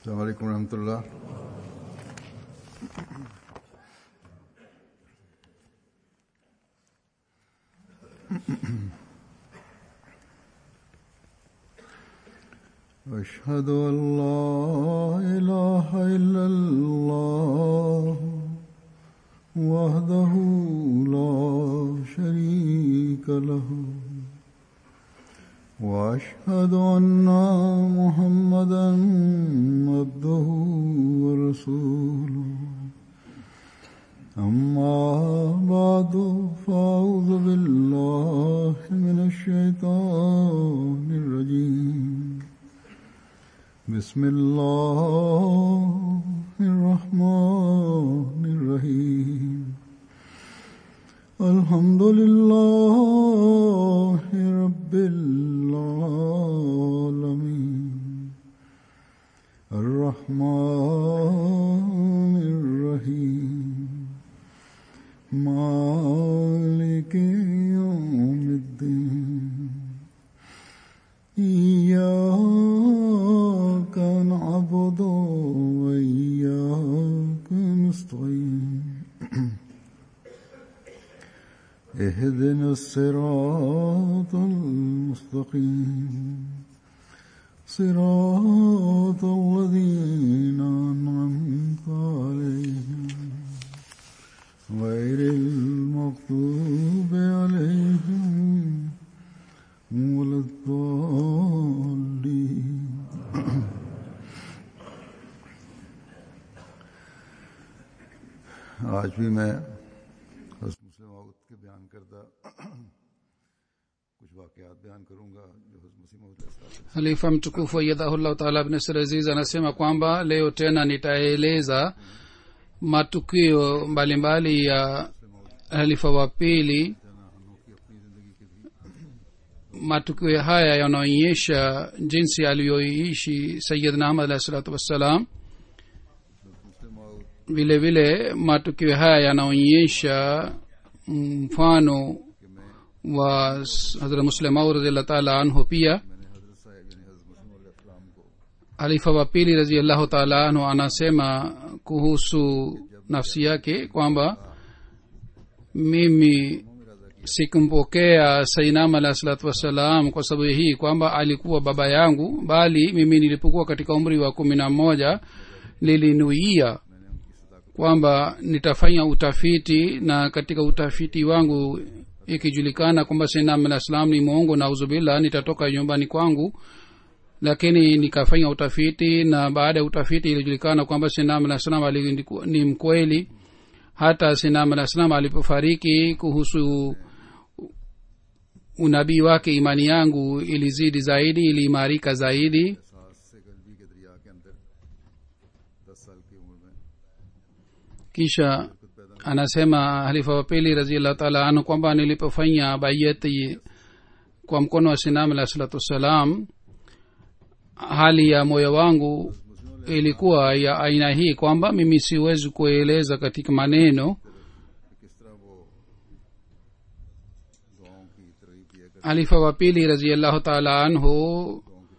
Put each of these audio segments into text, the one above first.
السلام عليكم ورحمة الله أشهد أن لا إله إلا الله وحده لا شريك له وأشهد أن محمدا عبده ورسوله أما بعد فأعوذ بالله من الشيطان الرجيم بسم الله الرحمن الرحيم الحمد لله رب العالمين الرحمن الرحيم مالك يوم الدين إياك نعبد وإياك نستعين اهدنا الصراط المستقيم صراط الذين أنعمت عليهم غير المغضوب عليهم ولا الضالين आज भी मैं हज़रत मुस्लिम औरत के बयान करदा कुछ वाकयात बयान करूंगा जो हज़रत मुस्लिम औरत halifa mtukufu ayadhahullahu taala bnasir aziz anasema kwamba leo tena nitaeleza matukio mbalimbali ya halifa wa pili matukio haya yanaonyesha jinsi aliyoishi sayidna ahmad alahi salatu wassalam vile vile matukio haya yanaonyesha mfano wa hazrat muslimau radiallahu taala anhu pia halifa wa pili raziallahu taala anhu anasema kuhusu nafsi yake kwamba mimi sikumpokea sainam alahi salatu wassalam kwa sababu hii kwamba alikuwa baba yangu bali mimi nilipokuwa katika umri wa kumi na moja nilinuia kwamba nitafanya utafiti na katika utafiti wangu ikijulikana kwamba sainam alah salam ni mwongo na uzubillah nitatoka nyumbani kwangu lakini nikafanya utafiti na baada ya utafiti ilijulikana kwamba sinam alah salam ni mkweli hata sinam alah salam alipofariki kuhusu unabii wake imani yangu ilizidi zaidi iliimarika zaidi kisha anasema halifa wa pili raziallahu taala anhu kwamba nilipofanya bayati kwa mkono wa sinam alah salatu wassalam hali ya moyo wangu ilikuwa ya aina hii kwamba mimi siwezi kueleza katika maneno halifa wa pili raziallahu taala anhu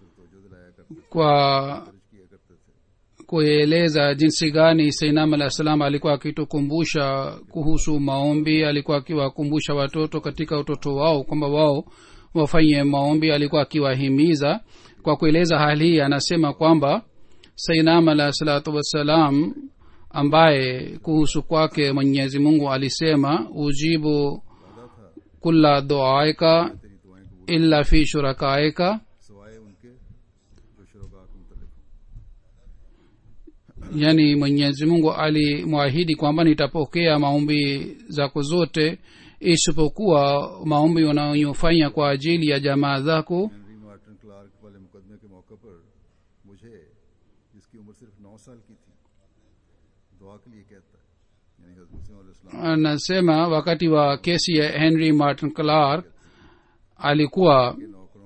kwa kueleza jinsi gani sainam alah salam alikuwa akitukumbusha kuhusu maombi alikuwa akiwakumbusha watoto katika utoto wao kwamba wao wafanye maombi alikuwa akiwahimiza kwa kueleza hali hii anasema kwamba sainam alah salatu wassalam ambaye kuhusu kwake mwenyezi mungu alisema ujibu kula duaika illa fi shurakaika yani mwenyezi mungu alimwahidi kwamba nitapokea maombi zako zote isipokuwa maombi unayofanya kwa ajili ya jamaa zako anasema wakati wa kesi ya henry martin clark alikuwa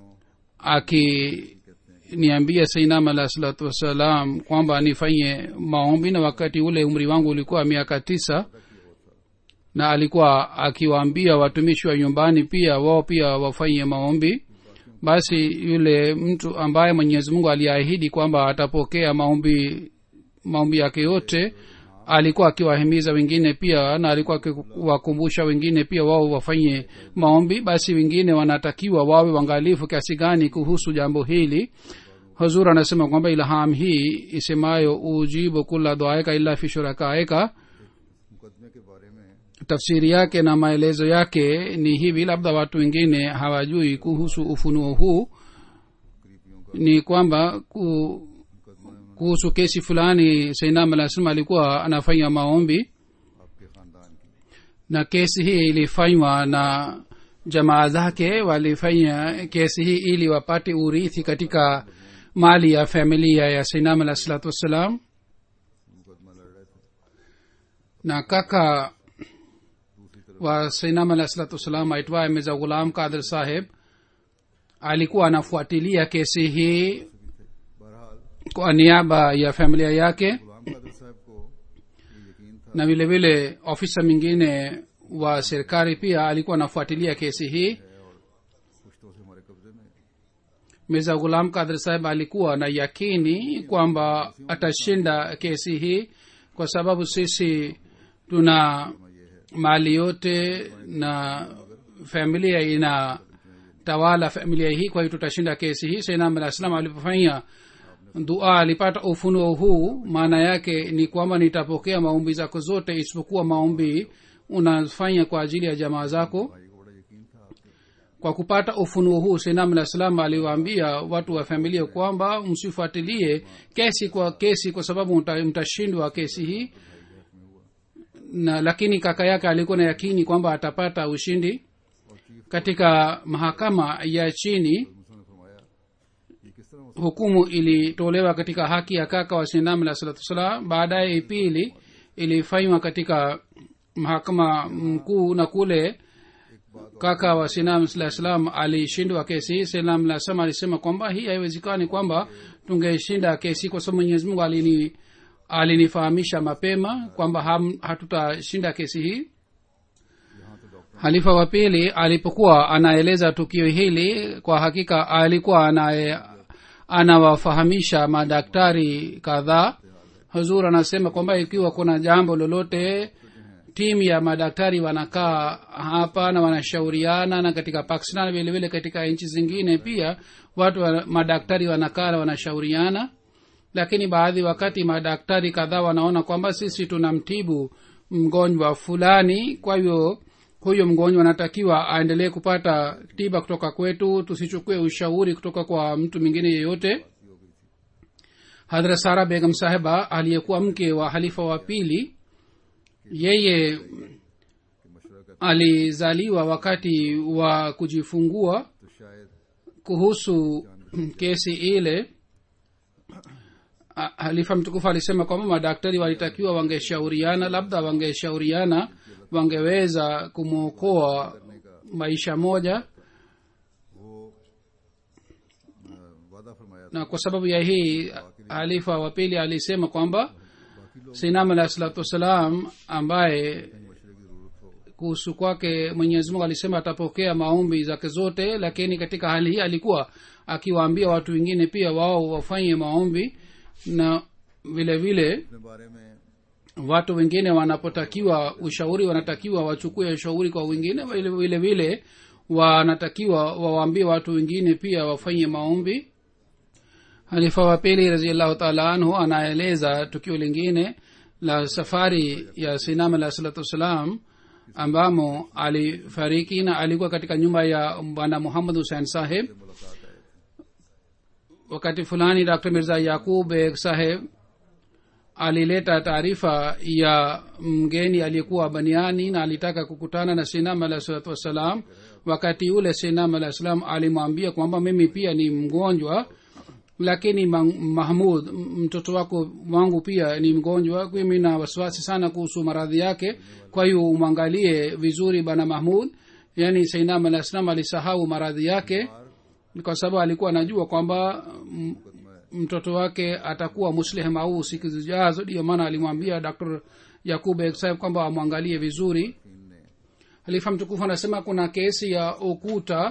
akiniambia sainam alah salatu wassalam kwamba nifanye maombi na wakati ule umri wangu ulikuwa miaka tisa na alikuwa akiwaambia watumishi wa nyumbani pia wao pia wafanye maombi basi yule mtu ambaye mwenyezi mungu aliahidi kwamba atapokea maombi maombi yake yote alikuwa akiwahimiza wengine pia na alikuwa akiwakumbusha wengine pia wao wafanye maombi basi wengine wanatakiwa wawe wangalifu kiasi gani kuhusu jambo hili huzur anasema kwamba ilham hii isemayo ujibu kula duaeka illa fi shurakaeka मुकदमे के बारे में tafsiri yake na maelezo yake ni hivi labda watu wengine hawajui kuhusu ufunuo huu ni kwamba ku, kuhusu kesi fulani sainam alah salam alikuwa anafanya maombi आपके खानदान की na kesi hii ilifanywa na jamaa zake walifanya kesi hii ili wapate urithi katika mali ya familia ya sainam alah salatu wassalam मुकदमा लड़ रहे थे na kaka wa sainam alah salatu wassalam aitwaye meza ghulam kadir saheb alikuwa anafuatilia kesi hii बहरहाल kwa niaba ya familia yake गुलाम कादिर साहब को ये यकीन था na vile vile ofisa mwingine wa serikali pia alikuwa anafuatilia kesi hii कुछ तो से हमारे कब्जे में mirza ghulam kadir saheb alikuwa na yakini kwamba atashinda kesi hii kwa sababu sisi tuna mali yote na familia ina tawala familia hii kwa hiyo tutashinda kesi hii sainam alah salam alipofanya dua alipata ufunuo huu maana yake ni kwamba nitapokea maombi zako zote isipokuwa maombi unafanya kwa ajili ya jamaa zako भाई को बड़ा यकीन था आपके kwa kupata ufunuo huu sinam alah salam aliwaambia watu wa familia kwamba msifuatilie kesi kwa kesi kwa sababu mta- mtashindwa kesi hii na lakini kaka yake alikuwa na yakini kwamba atapata ushindi katika mahakama ya chini मुझसे ने फरमाया ये किस तरह हो hukumu ilitolewa katika haki ya kaka wa sinam alah salatu wassalam baadaye pili ilifanywa katika mahakama mkuu na kule kaka wa sinam alah salam alishindwa kesi hii sinam alah salam alisema kwamba hii haiwezekani kwamba tungeshinda kesi kwa sababu mwenyezi mungu alini alinifahamisha mapema kwamba ham- hatutashinda kesi hii यहाँ तो doctor halifa wa pili alipokuwa anaeleza tukio hili kwa hakika alikuwa anaye anawafahamisha madaktari kadhaa huzur anasema kwamba ikiwa kuna jambo lolote timu ya madaktari wanakaa hapa na wanashauriana na katika pakistan vile vile katika nchi zingine pia watu wa, madaktari wanakaa na wanashauriana lakini baadhi wakati madaktari kadhaa wanaona kwamba sisi tunamtibu mgonjwa fulani kwa hivyo huyo mgonjwa anatakiwa aendelee kupata tiba kutoka kwetu tusichukue ushauri kutoka kwa mtu mwingine yeyote hadra sara begam sahiba aliyekuwa mke wa halifa wa pili yeye alizaliwa wakati wa kujifungua तो शायद kuhusu kesi ile a- halifa mtukufu alisema kwamba madaktari walitakiwa wangeshauriana labda wangeshauriana wangeweza kumwokoa maisha moja वो अ, वादा फरमाया था na kwa sababu ya hii halifa wa pili alisema kwamba sinam alah salatu wassalam ambaye मशरे की जरूरत हो kuhusu kwake mwenyezi mungu alisema atapokea maombi zake zote lakini katika hali hii alikuwa akiwaambia watu wengine pia wao wafanye maombi na vile vile अपने बारे में watu wengine wanapotakiwa ushauri wanatakiwa wachukue ushauri kwa wengine vile vile vile wanatakiwa wawaambie watu wengine pia wafanye maombi halifa wa pili raziallahu taala anhu anaeleza tukio lingine la safari ya sinam alah salatu wassalam ambamo alifariki na alikuwa katika nyumba ya bwana muhammad husein saheb wakati fulani dr mirza yakub beg saheb alileta taarifa ya mgeni aliyekuwa baniani na alitaka kukutana na sinam alah salatu wassalam wakati ule sinam alah salam alimwambia kwamba mimi pia ni mgonjwa lakini ma- mahmud m- mtoto wako wangu pia ni mgonjwa mimi na wasiwasi sana kuhusu maradhi yake kwa hiyo umwangalie vizuri bana mahmud yaani sainam alah salam alisahau maradhi yake kwa sababu alikuwa anajua kwamba m- mtoto wake atakuwa muslih mau siku zijazo ndiyo maana alimwambia dr yakub saheb kwamba amwangalie vizuri halifa mtukufu anasema kuna kesi ya ukuta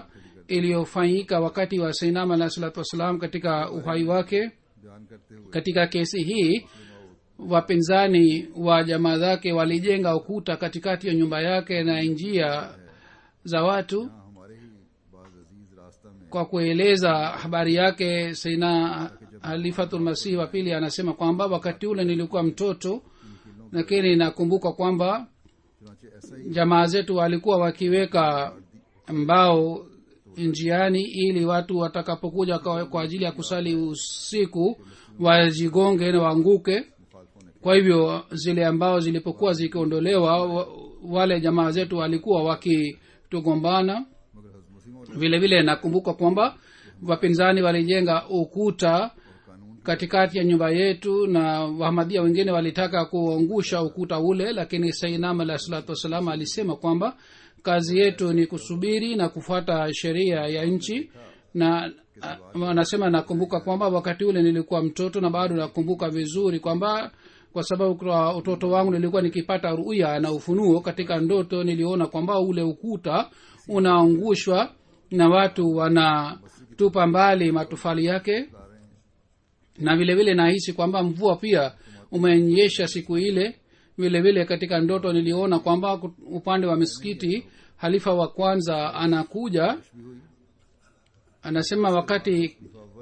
iliyofanyika wakati wa sainam alah salatu wassalam katika uhai wake बयान करते हुए katika kesi hii wapinzani wa jamaa zake walijenga ukuta katikati ya nyumba yake na njia za watu हाँ, हमारे ही बाज अजीज रास्ता में kwa kueleza habari yake saina halifatulmasihi wa pili anasema kwamba wakati ule nilikuwa mtoto lakini nakumbuka kwamba चुनाचे ऐसा ही jamaa zetu walikuwa wakiweka mbao njiani ili watu watakapokuja kwa, kwa ajili ya kusali usiku wajigonge na waanguke मुखालफों ने kwa hivyo zile ambao zilipokuwa zikiondolewa wa- wale jamaa zetu walikuwa wakitugombana मगर हजरत मुस्लिम और vile vile nakumbuka kwamba wapinzani walijenga ukuta कानून katikati ya nyumba yetu na wahamadia wengine walitaka kuangusha ukuta ule lakini sainam alah salatu wassalam alisema kwamba kazi yetu ni kusubiri na kufuata sheria ya nchi na a- anasema nakumbuka kwamba wakati ule nilikuwa mtoto na bado nakumbuka vizuri kwamba kwa sababu kwa utoto wangu nilikuwa nikipata ruya na ufunuo katika ndoto niliona kwamba ule ukuta unaangushwa na watu wanatupa mbali matofali yake na vile vile nahisi kwamba mvua pia umenyesha siku ile vile vile katika ndoto niliona kwamba ku- upande wa misikiti halifa wa kwanza anakuja anasema wakati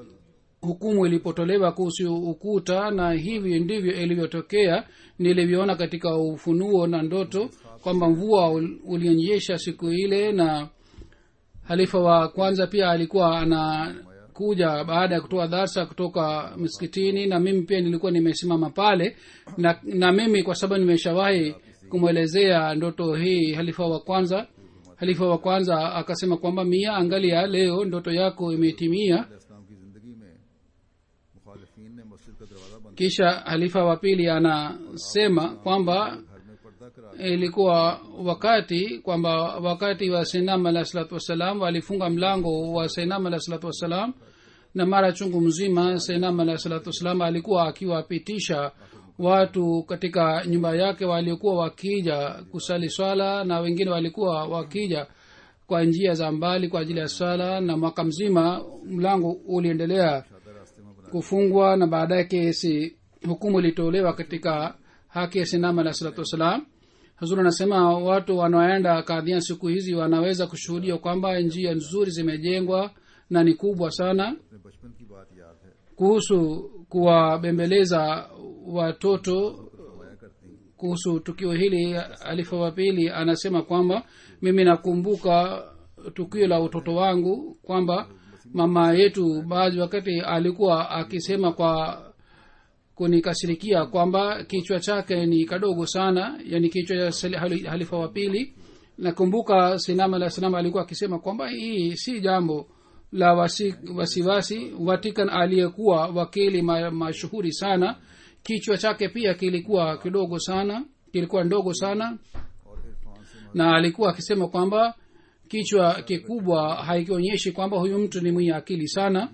hukumu ilipotolewa kuhusu ukuta na hivi ndivyo ilivyotokea nilivyoona katika ufunuo na ndoto kwamba mvua ul- ulionyesha siku ile na halifa wa kwanza pia alikuwa anakuja baada ya kutoa darsa kutoka msikitini na mimi pia nilikuwa nimesimama pale na, na mimi kwa sababu nimeshawahi kumwelezea ndoto hii halifa wa kwanza halifa wa kwanza akasema kwamba mia angalia leo ndoto yako imetimia इस्लाम की जिंदगी में मुखालफीन ने मस्जिद का दरवाजा बंद kisha halifa wa pili anasema kwamba घर में पर्दा करा ilikuwa wakati kwamba wakati wa sainam alah salatu wassalam walifunga mlango wa sainam alah salatu wassalam na mara chungu mzima sainam alah salatu wassalam alikuwa akiwapitisha watu katika nyumba yake waliokuwa wakija kusali swala na wengine walikuwa wakija kwa njia za mbali kwa ajili ya swala na mwaka mzima mlango uliendelea kufungwa na baadaye kesi hukumu ilitolewa katika haki ya sinama alah salatu wassalam hazur anasema watu wanaoenda kadhia siku hizi wanaweza kushuhudia kwamba njia nzuri zimejengwa na ni kubwa sana अपने बचपन की बात याद है kuhusu kuwabembeleza watoto फरमाया करती kuhusu tukio hili alifa wa pili anasema kwamba mimi nakumbuka tukio la utoto wangu kwamba mama yetu baadhi wakati alikuwa akisema kwa kunikasirikia kwamba kichwa chake ni kadogo sana yani kichwa cha sali- hali- halifa wa pili nakumbuka sinam alah salam alikuwa akisema kwamba hii si jambo la wasi- wasiwasi vatican aliyekuwa wakili ma- mashuhuri sana kichwa chake pia kilikuwa kidogo sana kilikuwa ndogo sana और इरफान से na alikuwa akisema kwamba kichwa kikubwa haikionyeshi kwamba huyu mtu ni mwenye akili sana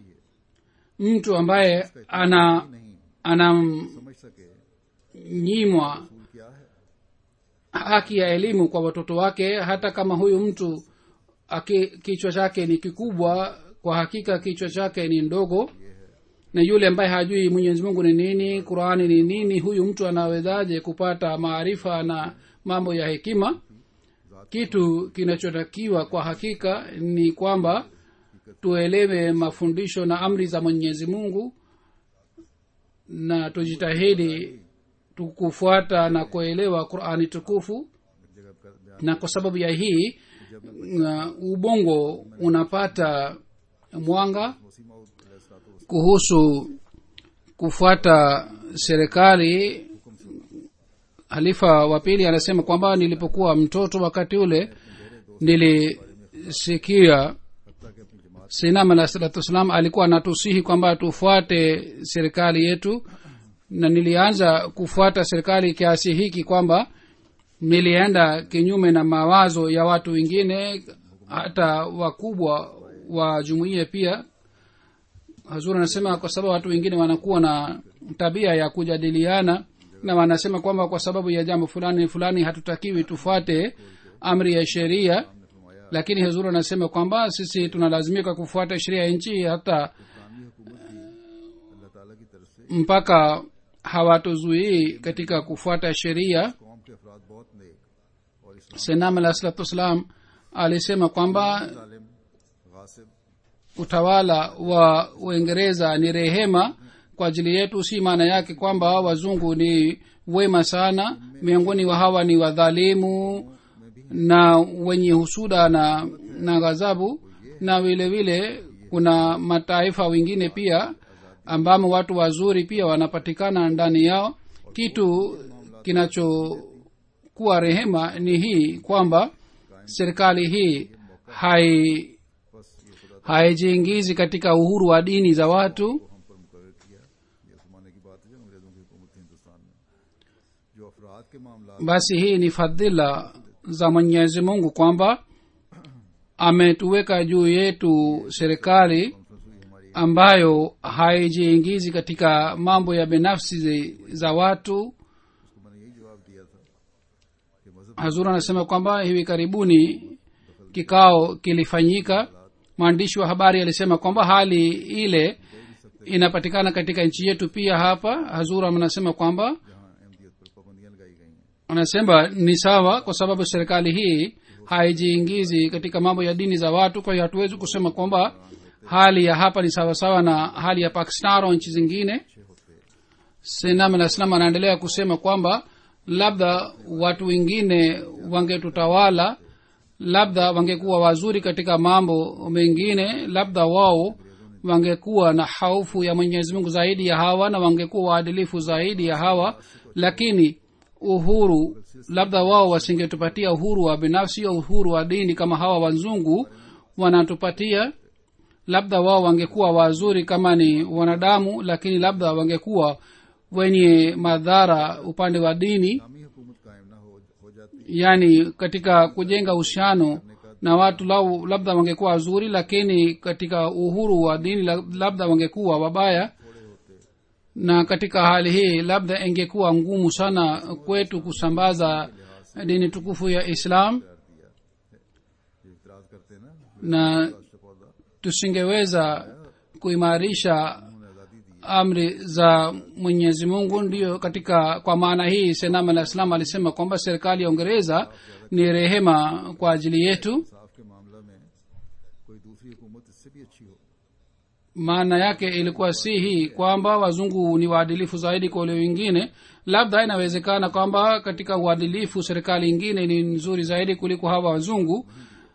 mtu ambaye ana नहीं anamnyimwa समझ सके फूल क्या है haki ya elimu kwa watoto wake hata kama huyu mtu aki, kichwa chake ni kikubwa kwa hakika kichwa chake ni ndogo na yule ambaye hajui mwenyezi mungu ni nini qurani ni nini huyu mtu anawezaje kupata maarifa na mambo ya hekima kitu kinachotakiwa kwa hakika ni kwamba tuelewe mafundisho na amri za mwenyezi mungu na tujitahidi tukufuata na kuelewa qurani tukufu एक जगह कर बयान na kwa sababu ya hii uh, ubongo unapata mwanga मसीह मऊद अलैहिस्सलातु kuhusu kufuata serikali halifa wa pili anasema kwamba nilipokuwa mtoto wakati ule nilisikia वसल्लम कि अपनी जमात sinam alah salatu wassalam alikuwa anatusihi kwamba tufuate serikali yetu na nilianza kufuata serikali kiasi hiki kwamba nilienda kinyume na mawazo ya watu wengine hata wakubwa wa jumuiya pia hazur anasema kwa sababu watu wengine wanakuwa na tabia ya kujadiliana na wanasema kwamba kwa sababu ya jambo fulani fulani hatutakiwi tufuate amri ya sheria lakini hezuru anasema kwamba sisi tunalazimika kufuata sheria ya nchi hata इस्लामी हुकूमत भी अल्लाह ताला की तरफ से mpaka hawatuzuii katika kufuata sheria कौम के अफराद बहुत नेक और इस्लाम senam alah salatu wassalam alisema kwamba जालिम गासिब utawala wa uingereza ni rehema kwa ajili yetu si maana yake kwamba wazungu ni wema sana miongoni wa hawa ni wadhalimu na wenye husuda na na ghadhabu na vile vile kuna mataifa wengine pia ambamo watu wazuri pia wanapatikana ndani yao kitu kinachokuwa rehema ni hii kwamba serikali hii hai haijiingizi katika uhuru wa dini za watu हम पर मुकर किया ये उस जमाने की बात है जब अंग्रेजों की हुकूमत थी हिंदुस्तान में जो अफराद के मामला basi hii ni fadhila za mwenyezi mungu kwamba ametuweka juu yetu serikali ambayo haijiingizi katika mambo ya binafsi zi- za watu उसको मैंने यही जवाब दिया था कि मजहब hazur anasema kwamba hivi karibuni kikao kilifanyika mwandishi wa habari alisema kwamba hali ile inapatikana katika nchi yetu pia hapa hazur anasema kwamba जहाँ अहमदियत पर पाबंदियां लगाई गई हैं anasema ni sawa kwa sababu serikali hii haijiingizi katika mambo ya dini za watu kwa hiyo hatuwezi kusema kwamba hali ya hapa ni sawasawa na hali ya pakistan au nchi zingine sinam alah salam anaendelea kusema kwamba labda watu wengine wangetutawala labda wangekuwa wazuri katika mambo mengine labda wao wangekuwa na haufu ya mwenyezi mungu zaidi ya hawa na wangekuwa waadilifu zaidi ya hawa lakini uhuru labda wao wasingetupatia uhuru wa binafsi au uhuru wa dini kama hawa wazungu wanatupatia labda wao wangekuwa wazuri kama ni wanadamu lakini labda wangekuwa wenye madhara upande wa dini इस्लामी हुकूमत कायम ना हो हो जाती yani katika kujenga uhusiano na watu lau labda wangekuwa wazuri lakini katika uhuru wa dini la- labda wangekuwa wabaya na katika hali hii labda ingekuwa ngumu sana kwetu kusambaza dini tukufu ya islam ये इतराज करते ना na राष्ट्र पौधा tusingeweza kuimarisha उन्होंने आज़ादी दी amri za mwenyezi mungu ndiyo katika kwa maana hii senam alah islam alisema kwamba serikali ya uingereza ni rehema kwa ajili yetu इंसाफ के मामला में कोई दूसरी हुकूमत इससे भी अच्छी हो maana yake ilikuwa si hii kwamba wazungu ni waadilifu zaidi kwa wale wengine labda inawezekana kwamba katika uadilifu serikali ingine ni nzuri zaidi kuliko hawa wazungu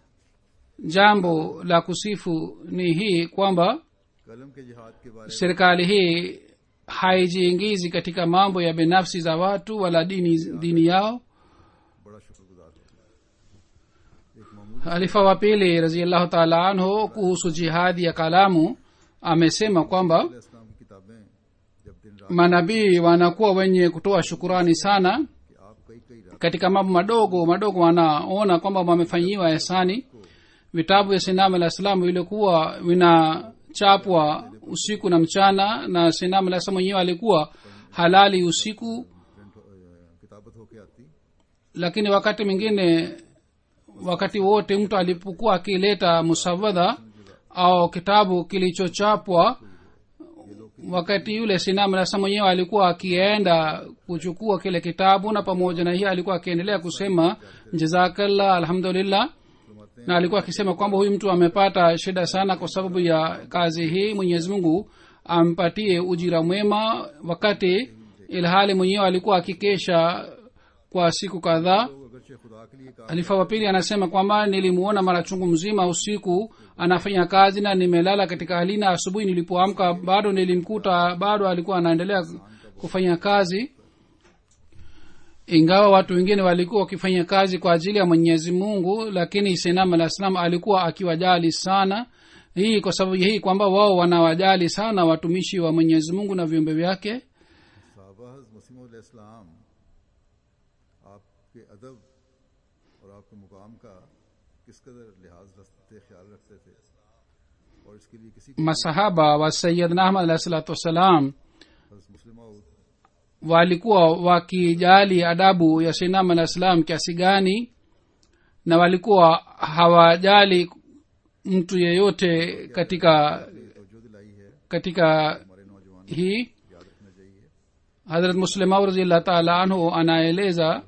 jambo la kusifu ni hii kwamba कलम के जिहाद के बारे serikali hii haijiingizi katika mambo ya binafsi za watu wala dini, dini yao में बड़ा शुक्रगुजार हूँ एक मामूली halifa wa pili raziallahu taala anhu kuhusu jihadi ya kalamu amesema kwamba इस्लाम की किताबें जब दिन रात manabii wanakuwa wenye kutoa shukurani sana कि आप कई कई रात katika mambo madogo madogo wanaona kwamba wamefanyiwa ehsani vitabu vya sinam alah salam vilikuwa vinachapwa usiku na mchana na sinam alah salam mwenyewe alikuwa halali usiku print हो- अ, किताबत होके आती lakini wakati mwingine wakati wote mtu alipokuwa akileta musawadha au kitabu kilichochapwa wakati yule sinam nasa mwenyewe alikuwa akienda kuchukua kile kitabu na pamoja na hiyo alikuwa akiendelea kusema jazakallah alhamdulillah na alikuwa akisema kwamba huyu mtu amepata shida sana kwa sababu ya kazi hii mwenyezi mungu ampatie ujira mwema wakati ilhali mwenyewe alikuwa akikesha kwa siku kadhaa तो अगरचे खुदा के लिए कहा halifa wa pili anasema kwamba nilimuona mara chungu mzima usiku anafanya kazi na nimelala katika hali na asubuhi nilipoamka bado nilimkuta bado alikuwa anaendelea kufanya kazi ingawa watu wengine walikuwa wakifanya kazi kwa ajili ya mwenyezi mungu lakini senam alah salam alikuwa akiwajali sana hii kwa sababu hii kwamba wao wanawajali sana watumishi wa mwenyezi mungu na viumbe vyake साहबा मसीम इस्लाम आपके अदब और आपके मुकाम का किस कदर लिहाज रखते ख्याल रखते थे और इसके लिए किसी को masahaba wa sayidna ahmad alahi salatu wassalam हज़रत मुस्लिम मऊद walikuwa wakijali adabu ya sinam alah salam kiasi gani na walikuwa hawajali mtu yeyote katika तवज्जो दिलाई है katika हमारे नौजवान hii याद रखना चाहिए hadrat muslimau raziallah taala anhu anaeleza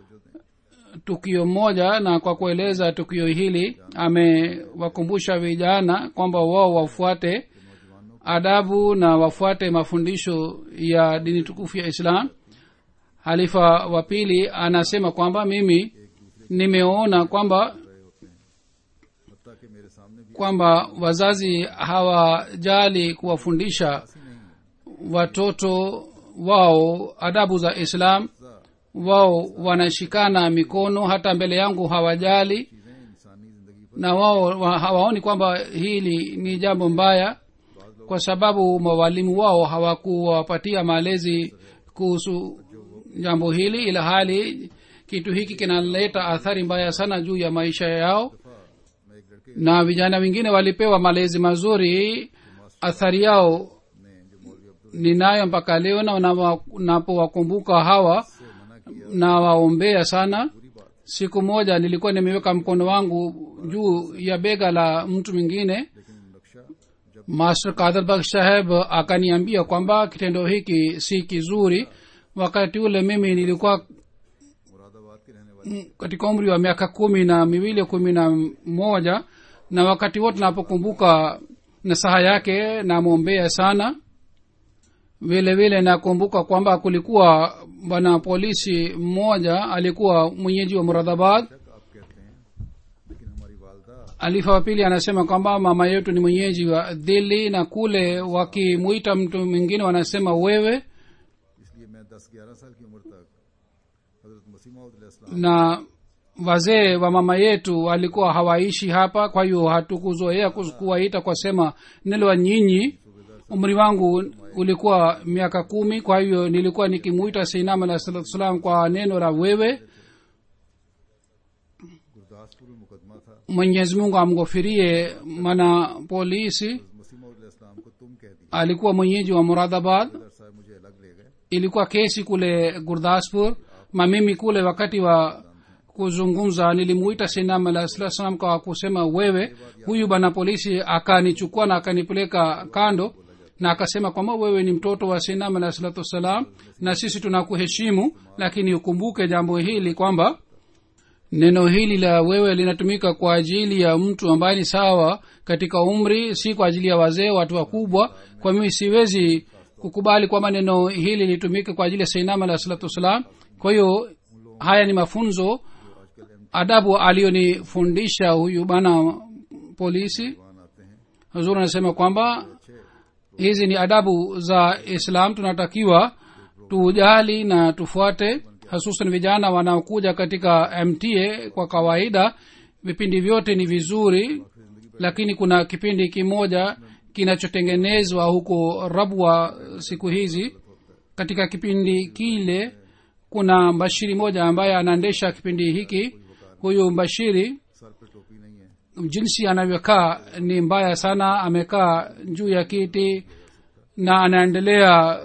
tukio moja na kwa kueleza tukio hili amewakumbusha vijana kwamba wao wafuate adabu na wafuate mafundisho ya dini tukufu ya islam halifa wa pili anasema kwamba mimi nimeona kwamba हत्ता कि मेरे सामने भी kwamba wazazi hawajali kuwafundisha watoto wao adabu za islam wao wanashikana mikono hata mbele yangu hawajali चीजें इंसानी जिंदगी पर na wao wa- hawaoni kwamba hili ni jambo mbaya kwa sababu mawalimu wao hawakuwapatia malezi kuhusu jambo hili ila hali kitu hiki kinaleta athari mbaya sana juu ya maisha yao मैं एक लड़के na vijana wengine walipewa malezi mazuri athari yao ने जो मौलवी Abdul ninayo mpaka leo na nawa- napowakumbuka hawa से मना किया nawaombea sana बुरी बात siku moja nilikuwa nimeweka mkono wangu juu ya bega la mtu mwingine लेकिन नक्शा जब master kadhar bakh saheb akaniambia kwamba kitendo hiki si kizuri wakati ule mimi nilikuwa Moradabad के रहने वाले mm, katika umri wa miaka kumi na miwili kumi na moja na wakati wote napokumbuka nasaha yake namwombea sana vile vile nakumbuka kwamba kulikuwa bwana polisi mmoja alikuwa mwenyeji wa muradhabad शक आप कहते हैं लेकिन हमारी वालदा alifa wa pili anasema kwamba mama yetu ni mwenyeji wa dhili na kule wakimwita mtu mwingine wanasema wewe इसलिए मैं दस ग्यारह साल की उम्र तक हजरत मसीम na wazee wa mama yetu walikuwa hawaishi hapa kwa hiyo hatukuzoea kus- kuwaita kwa sema nilwa nyinyi umri wangu ulikuwa miaka kumi kwa hiyo nilikuwa nikimuita seinam alah salatu salam kwa neno la wewe Gurdaspur में मुकदमा था mwenyezi mungu amghofirie mana polisi मसीम को तुम कह दिया alikuwa mwenyeji wa muradhabad sir साहब मुझे अलग ले गए ilikuwa kesi kule gurdaspur ma mimi kule wakati wa kuzungumza nilimuita sinam alah sala salam kwa kusema wewe huyu bwana polisi akanichukua na akanipeleka kando na akasema kwamba wewe ni mtoto wa sinam alah salatu wassalam na sisi tunakuheshimu lakini ukumbuke jambo hili kwamba neno hili la wewe linatumika kwa ajili ya mtu ambaye ni sawa katika umri si kwa ajili ya wazee watu wakubwa kwa mimi siwezi kukubali kwamba neno hili litumike kwa ajili ya sainam alah salatu wassalam kwa hiyo haya ni mafunzo adabu aliyonifundisha huyu bana polisi वहां आते हैं huzur anasema kwamba hizi ni adabu za islam tunatakiwa tujali na tufuate hasusan vijana wanaokuja katika mta kwa kawaida vipindi vyote ni vizuri lakini kuna kipindi kimoja kinachotengenezwa huko rabwa siku hizi katika kipindi kile kuna mbashiri moja ambaye anaendesha kipindi hiki huyu mbashiri सर पे टोपी नहीं है jinsi anavyokaa ni mbaya sana amekaa juu ya kiti na anaendelea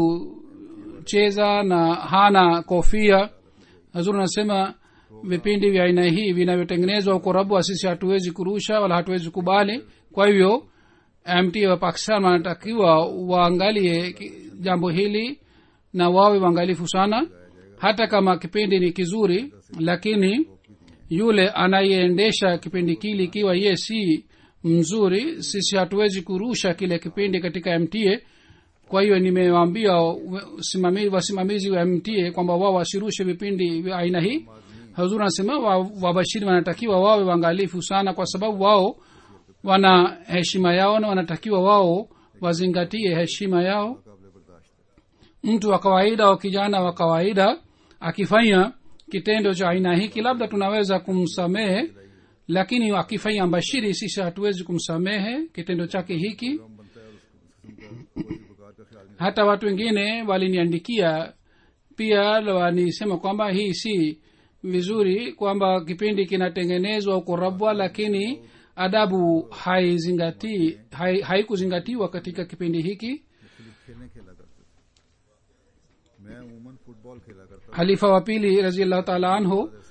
kucheza na hana kofia hazuri anasema vipindi vya aina hii vinavyotengenezwa huko rabwa sisi hatuwezi kurusha wala hatuwezi kubali kwa hivyo mt wa pakistan wanatakiwa waangalie ki- jambo hili na wawe waangalifu sana hata kama kipindi ni kizuri lakini yule anayeendesha kipindi kile ikiwa ye si mzuri sisi hatuwezi kurusha kile kipindi katika mta kwa hiyo nimewaambia wasimamizi, wasimamizi wa mta kwamba wao wasirushe vipindi vya aina hii hazur anasema wa- wabashiri wanatakiwa wawe waangalifu sana kwa sababu wao wana heshima yao na wanatakiwa wao wazingatie heshima yao काबिल बर्दाश्त है mtu wa kawaida au kijana wa kawaida akifanya kitendo cha aina hiki labda tunaweza kumsamehe lakini akifanya mbashiri sisi hatuwezi kumsamehe kitendo chake hiki हम बनता है और उसको उसका वजीफकार का ख्याल नहीं hata watu wengine waliniandikia pia wanisema kwamba hii si vizuri kwamba kipindi kinatengenezwa huko rabwa lakini adabu haizingatii hai- haikuzingatiwa katika kipindi hiki मुख्तलिफ खेलें खेला करते थे मैं अमूमन फुटबॉल खेला करता था halifa wa pili raziallahu taala anhu ऐसे लोग आए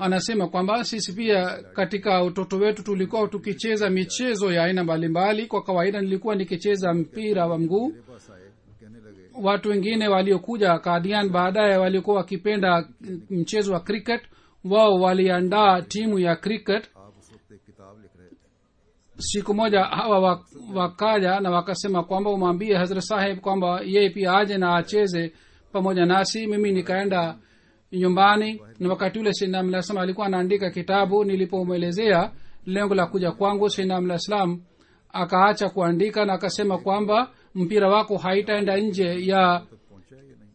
anasema kwamba sisi pia katika utoto wetu tulikuwa tukicheza michezo ya aina mbalimbali kwa kawaida nilikuwa nikicheza mpira wa mguu मेरे पास आए वो कहने लगे watu wengine waliokuja kadian baadaye walikuwa wakipenda mchezo wa cricket wao waliandaa timu ya cricket आप उस वक्त एक किताब लिख रहे थे siku moja hawa wa- wakaja na wakasema kwamba umwambie hazrat saheb kwamba yeye pia aje na acheze pamoja nasi mimi nikaenda nyumbani na wakati ule sinamlaslam alikuwa anaandika kitabu nilipomwelezea lengo la kuja kwangu sinamlaslam akaacha kuandika na akasema kwamba mpira wako haitaenda nje ya तक पहुंचा या नहीं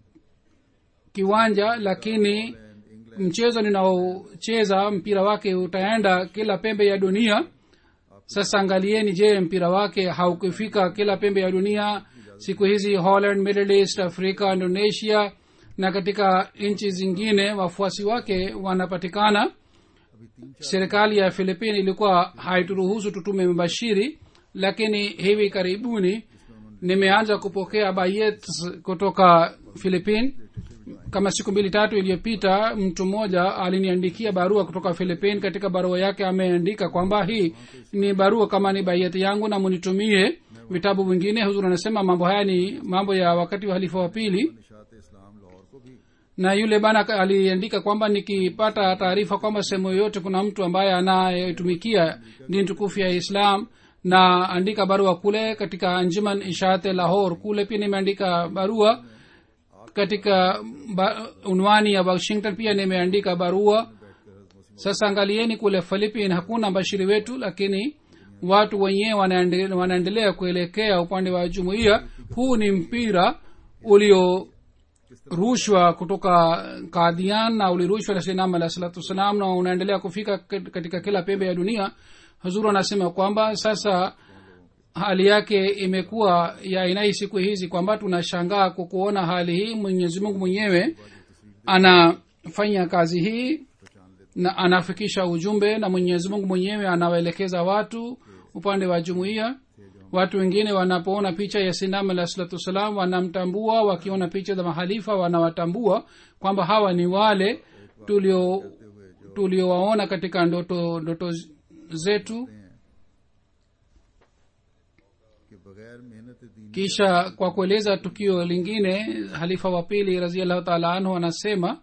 kiwanja lakini mchezo ninaocheza mpira wake utaenda kila pembe ya dunia sasa angalieni je mpira wake haukufika kila pembe ya dunia siku hizi holland middle east afrika indonesia na katika nchi zingine wafuasi wake wanapatikana अभी तीन serikali ya philipine ilikuwa haituruhusu tutume mbashiri lakini hivi karibuni nimeanza kupokea bayet kutoka philipine kama siku mbili tatu iliyopita mtu mmoja aliniandikia barua kutoka philipine katika barua yake ameandika kwamba hii ni barua kama ni baieti yangu na munitumie vitabu vingine huzur anasema mambo haya ni mambo ya wakati wa halifa wa pili Nishat इस्लाम लाहौर को भी na yule bana ka- aliandika kwamba nikipata taarifa kwamba sehemu yoyote kuna mtu ambaye anayetumikia dini tukufu ya islam na andika barua kule katika anjuman ishate lahor kule pia nimeandika barua katika ba, unwani ya washington pia nimeandika barua sasa angalieni kule philipine hakuna mbashiri wetu lakini watu wenyewe wanaende- wanaendelea kuelekea upande wa jumuiya huu ni mpira ulio rushwa kutoka kadhian na ulirushwa na sinam alah salatu wassalam na unaendelea kufika kat- katika kila pembe ya dunia huzuru anasema kwamba sasa hali yake imekuwa ya aina hii siku hizi kwamba tunashangaa kwa kuona hali hii mwenyezi mungu mwenyewe anafanya kazi hii na anafikisha ujumbe na mwenyezi mungu mwenyewe anawaelekeza watu upande wa jumuiya watu wengine wanapoona picha ya sinam alah salatu wassalam wanamtambua wakiona picha za mahalifa wanawatambua kwamba hawa ni wale tulio tuliowaona katika ndoto ndoto zetu कि बगैर मेहनत दीन kisha kwa kueleza tukio lingine halifa wa pili raziallahu taala anhu anasema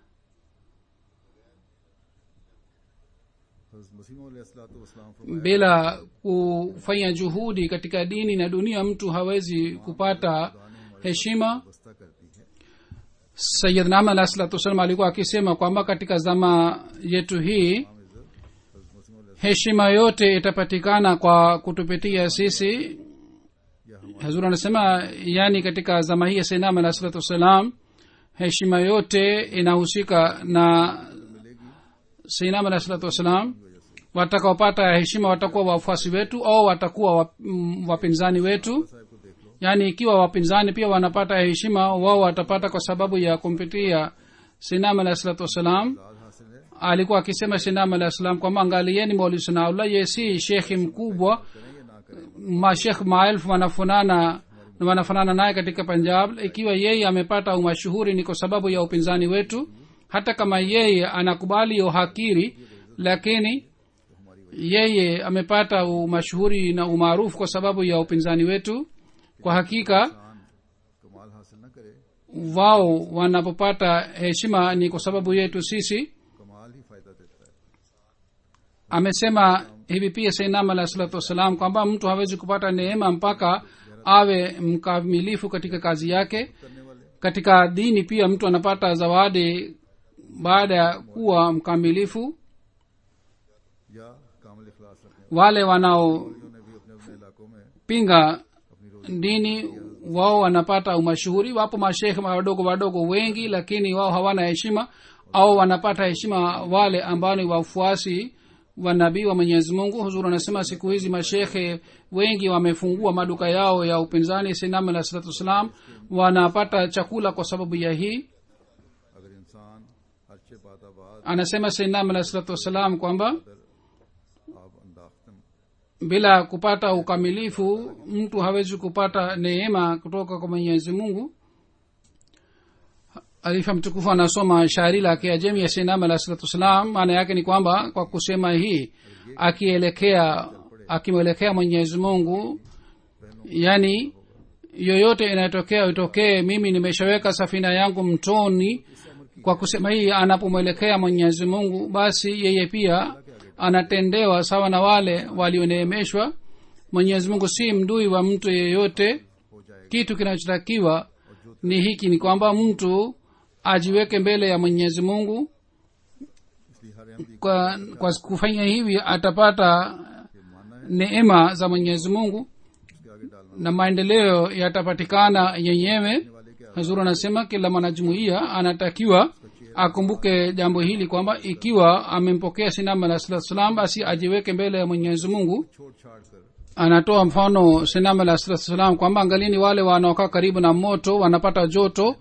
हज़रत मसीह अलैहिस्सलाम फरमाया bila kufanya juhudi katika dini na dunia mtu hawezi kupata heshima बस्ता करती है sayid nam alah salatu wassalam alikuwa akisema kwamba katika zama yetu hii heshima yote itapatikana kwa kutupitia sisi hazur anasema yani katika zama hii ya sainam alah salatu wassalam heshima yote inahusika na sainam alah salatu wassalam watakaopata heshima watakuwa wafuasi wetu au watakuwa wap- mm, wapinzani wetu साहब को देख लो yaani ikiwa wapinzani pia wanapata heshima wao watapata kwa sababu ya kumpitia sinam alah salatu wassalam लाल हासिल है alikuwa akisema sinam alah salam kwamba angalieni mauli sanaullah ye si shekhi mkubwa करें या ना करें mashekh maelfu wanafanana wanafanana naye katika punjab ikiwa yeye amepata umashuhuri ni kwa sababu ya upinzani wetu hata kama yeye anakubali uhakiri lakini yeye amepata umashuhuri na umaarufu kwa sababu ya upinzani wetu kwa hakika इंसान कमाल हासिल न करे wao wanapopata heshima ni kwa sababu yetu sisi कमाल ही फायदा देता है amesema hivi pia sainam alah salatu wassalam kwamba mtu hawezi kupata neema mpaka awe mkamilifu katika kazi yake करने वाले katika dini pia mtu anapata zawadi baada ya kuwa mkamilifu या कामल इखलास रखने wale wanaopinga वालों ने भी अपने अपने इलाकों में अपनी रोजी dini wao wanapata umashuhuri wapo mashekhe wadogo wadogo wengi lakini wao hawana heshima au wanapata heshima wale ambao ni wafuasi wa nabii wa mwenyezi mungu huzuru anasema siku hizi mashekhe wengi wamefungua maduka yao ya upinzani sinam alah salatu wassalam wanapata chakula kwa sababu ya hii अगर इंसान अच्छे बात बाद anasema sinam alah salatu wassalam kwamba आप अंदाख्तम bila kupata ukamilifu mtu hawezi kupata neema kutoka kwa mwenyezi mungu alifa mtukufu anasoma shairi lake ajemi ya sinam alah salatu wassalam maana yake ni kwamba kwa kusema hii akielekea akimwelekea mwenyezi mungu yani yoyote inayotokea itokee mimi nimeshaweka safina yangu mtoni kwa kusema hii anapomwelekea mwenyezi mungu basi yeye pia anatendewa sawa na wale walioneemeshwa mwenyezi mungu si mdui wa mtu yeyote kitu kinachotakiwa ni hiki ni kwamba mtu ajiweke mbele ya mwenyezi mungu इसलिए हर Ahmadi kwa, kwa kufanya hivi atapata neema za mwenyezi mungu उसके आगे डालना na maendeleo yatapatikana yenyewe वाले के hazuru anasema kila mwanajumuiya anatakiwa akumbuke jambo hili kwamba ikiwa amempokea sinama alah salatu salam basi ajiweke mbele ya mwenyezi mungu छोड़ छाड़ कर anatoa mfano sinama alah salatu salam kwamba angalini wale wanaokaa karibu na moto wanapata joto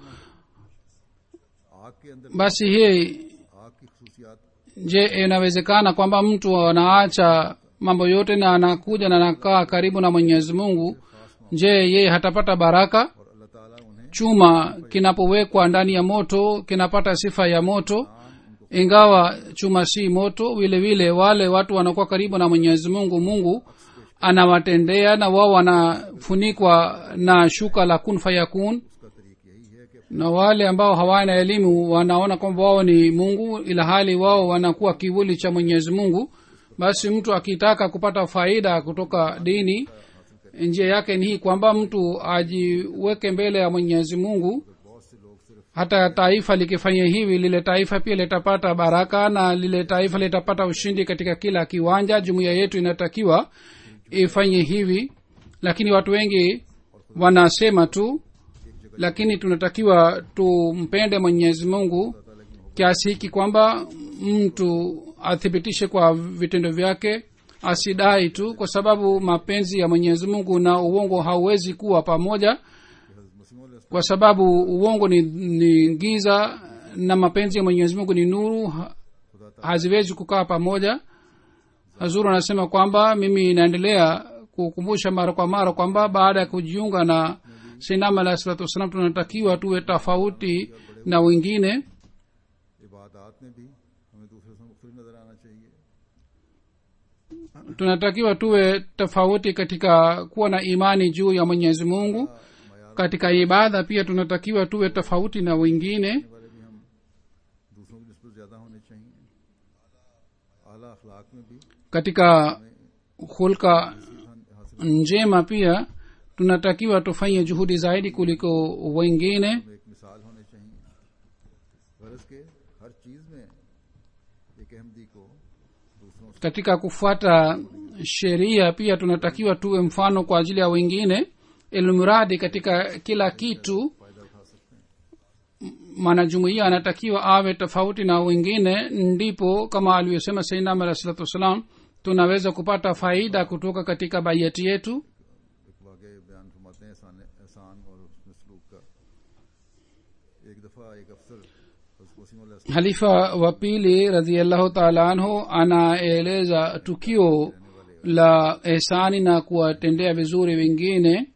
आग के अंदर basi hii आग की खसूसियात je inawezekana kwamba mtu anaacha mambo yote na anakuja na anakaa karibu na mwenyezi mungu je yeye hatapata baraka और अल्लाह ताला उन्हें chuma kinapowekwa ndani ya moto kinapata sifa ya moto ingawa chuma si moto vile vile wale watu wanakuwa karibu na mwenyezi mungu mungu anawatendea na wao wanafunikwa na shuka la kun fayakun उसका तरीक यही है कि na wale ambao hawana elimu wanaona kwamba wao ni mungu ila hali wao wanakuwa kivuli cha mwenyezi mungu basi mtu akitaka kupata faida kutoka dini njia yake ni hii kwamba mtu ajiweke mbele ya mwenyezi mungu बहुत से लोग सिर्फ hata taifa likifanya hivi lile taifa pia litapata baraka na lile taifa litapata ushindi katika kila kiwanja jumuiya yetu inatakiwa ifanye hivi lakini watu wengi wanasema tu lakini tunatakiwa tumpende mwenyezi mungu kiasi hiki kwamba mtu athibitishe kwa vitendo vyake asidai tu kwa sababu mapenzi ya mwenyezi mungu na uongo hauwezi kuwa pamoja kwa sababu uongo ni, ni giza na mapenzi ya mwenyezi mungu ni nuru ha- haziwezi kukaa pamoja hazuru anasema kwamba mimi naendelea kukumbusha mara kwa mara kwamba baada ya kujiunga na sinama alah salatu wassalam tunatakiwa tuwe tofauti na wengine इबादत में भी हमें दूसरे से मुख्तलिफ नजर आना चाहिए tunatakiwa tuwe tofauti katika kuwa na imani juu ya mwenyezi mungu katika ibada pia tunatakiwa tuwe tofauti na wengine वाले भी हम दूसरों की नस्बत ज्यादा होने चाहिए आला अखलाक में भी katika hulka हासिल njema pia tunatakiwa tufanye juhudi zaidi kuliko wengine में एक मिसाल होने चाहिए गरज के हर चीज में एक अहमदी को दूसरों से katika kufuata sheria pia tunatakiwa tuwe mfano kwa ajili ya wengine ilmuradi katika kila kitu फायदा उठा सकते हैं mwanajumuia anatakiwa awe tofauti na wengine ndipo kama alivyosema sainam alah salatu wassalam tunaweza kupata faida kutoka katika baiyati yetu एक वाक़ बयान फरमाते हैं एहसान एहसान और उसमें सलूक का एक दफ़ा एक अफसर हज़रत वसीम अलैहि halifa wa pili radiallahu taala anhu anaeleza tukio la ehsani na kuwatendea vizuri wengine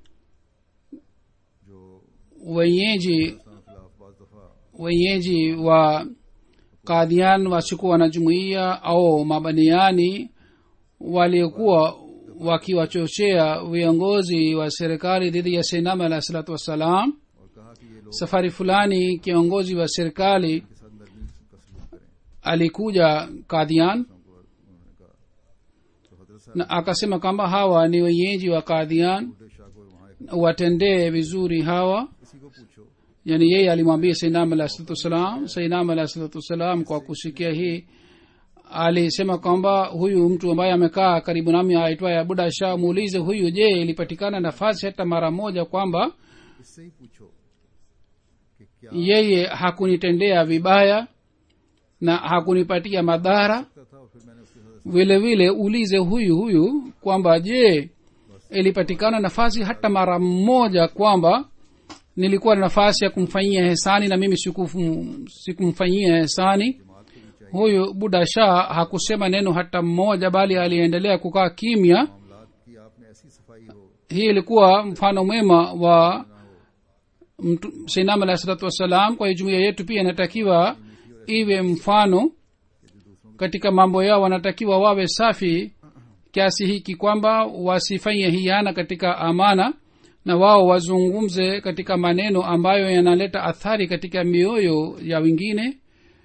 जो wenyeji इस्लाम खिलाफ बाज दफ़ा wenyeji wa kadhian wasikuwa wanajumuia au mabaniani waliokuwa wakiwachochea viongozi wa serikali dhidi ya seinama alah salatu wassalam और कहा कि ये लोग safari fulani kiongozi wa serikali के साथ नरमी का सलूक करें alikuja kadhian उनको उन्होंने कहा तो हजरत साहब na akasema kwamba hawa ni wenyeji wa kadhian बूढ़े शाह को वहाँ एक watendee vizuri hawa किसी को पूछो yani yeye alimwambia sainam alah salatu wassalam sainam alah salatu wassalam kwa kusikia hii alisema kwamba huyu mtu ambaye amekaa karibu nami aitwaye abuda shah muulize huyu je ilipatikana nafasi hata mara moja kwamba इससे ही पूछो कि क्या yeye hakunitendea vibaya na hakunipatia madhara था था और फिर मैंने उसके साथ vile vile ulize huyu huyu kwamba je ilipatikana nafasi hata mara moja kwamba nilikuwa na nafasi ya kumfanyia hesani na mimi sikufum- sikumfanyia hesani huyu buda shah hakusema neno hata mmoja bali aliendelea kukaa kimya मामलात की आपने ऐसी सफाई हो hii ilikuwa mfano mwema wa mtu- sainam alahi salatu wassalam kwa hiyo jumuiya yetu pia inatakiwa iwe mfano katika mambo yao wanatakiwa wawe safi kiasi hiki kwamba wasifanye hiana katika amana na wao wazungumze katika maneno ambayo yanaleta athari katika mioyo ya wengine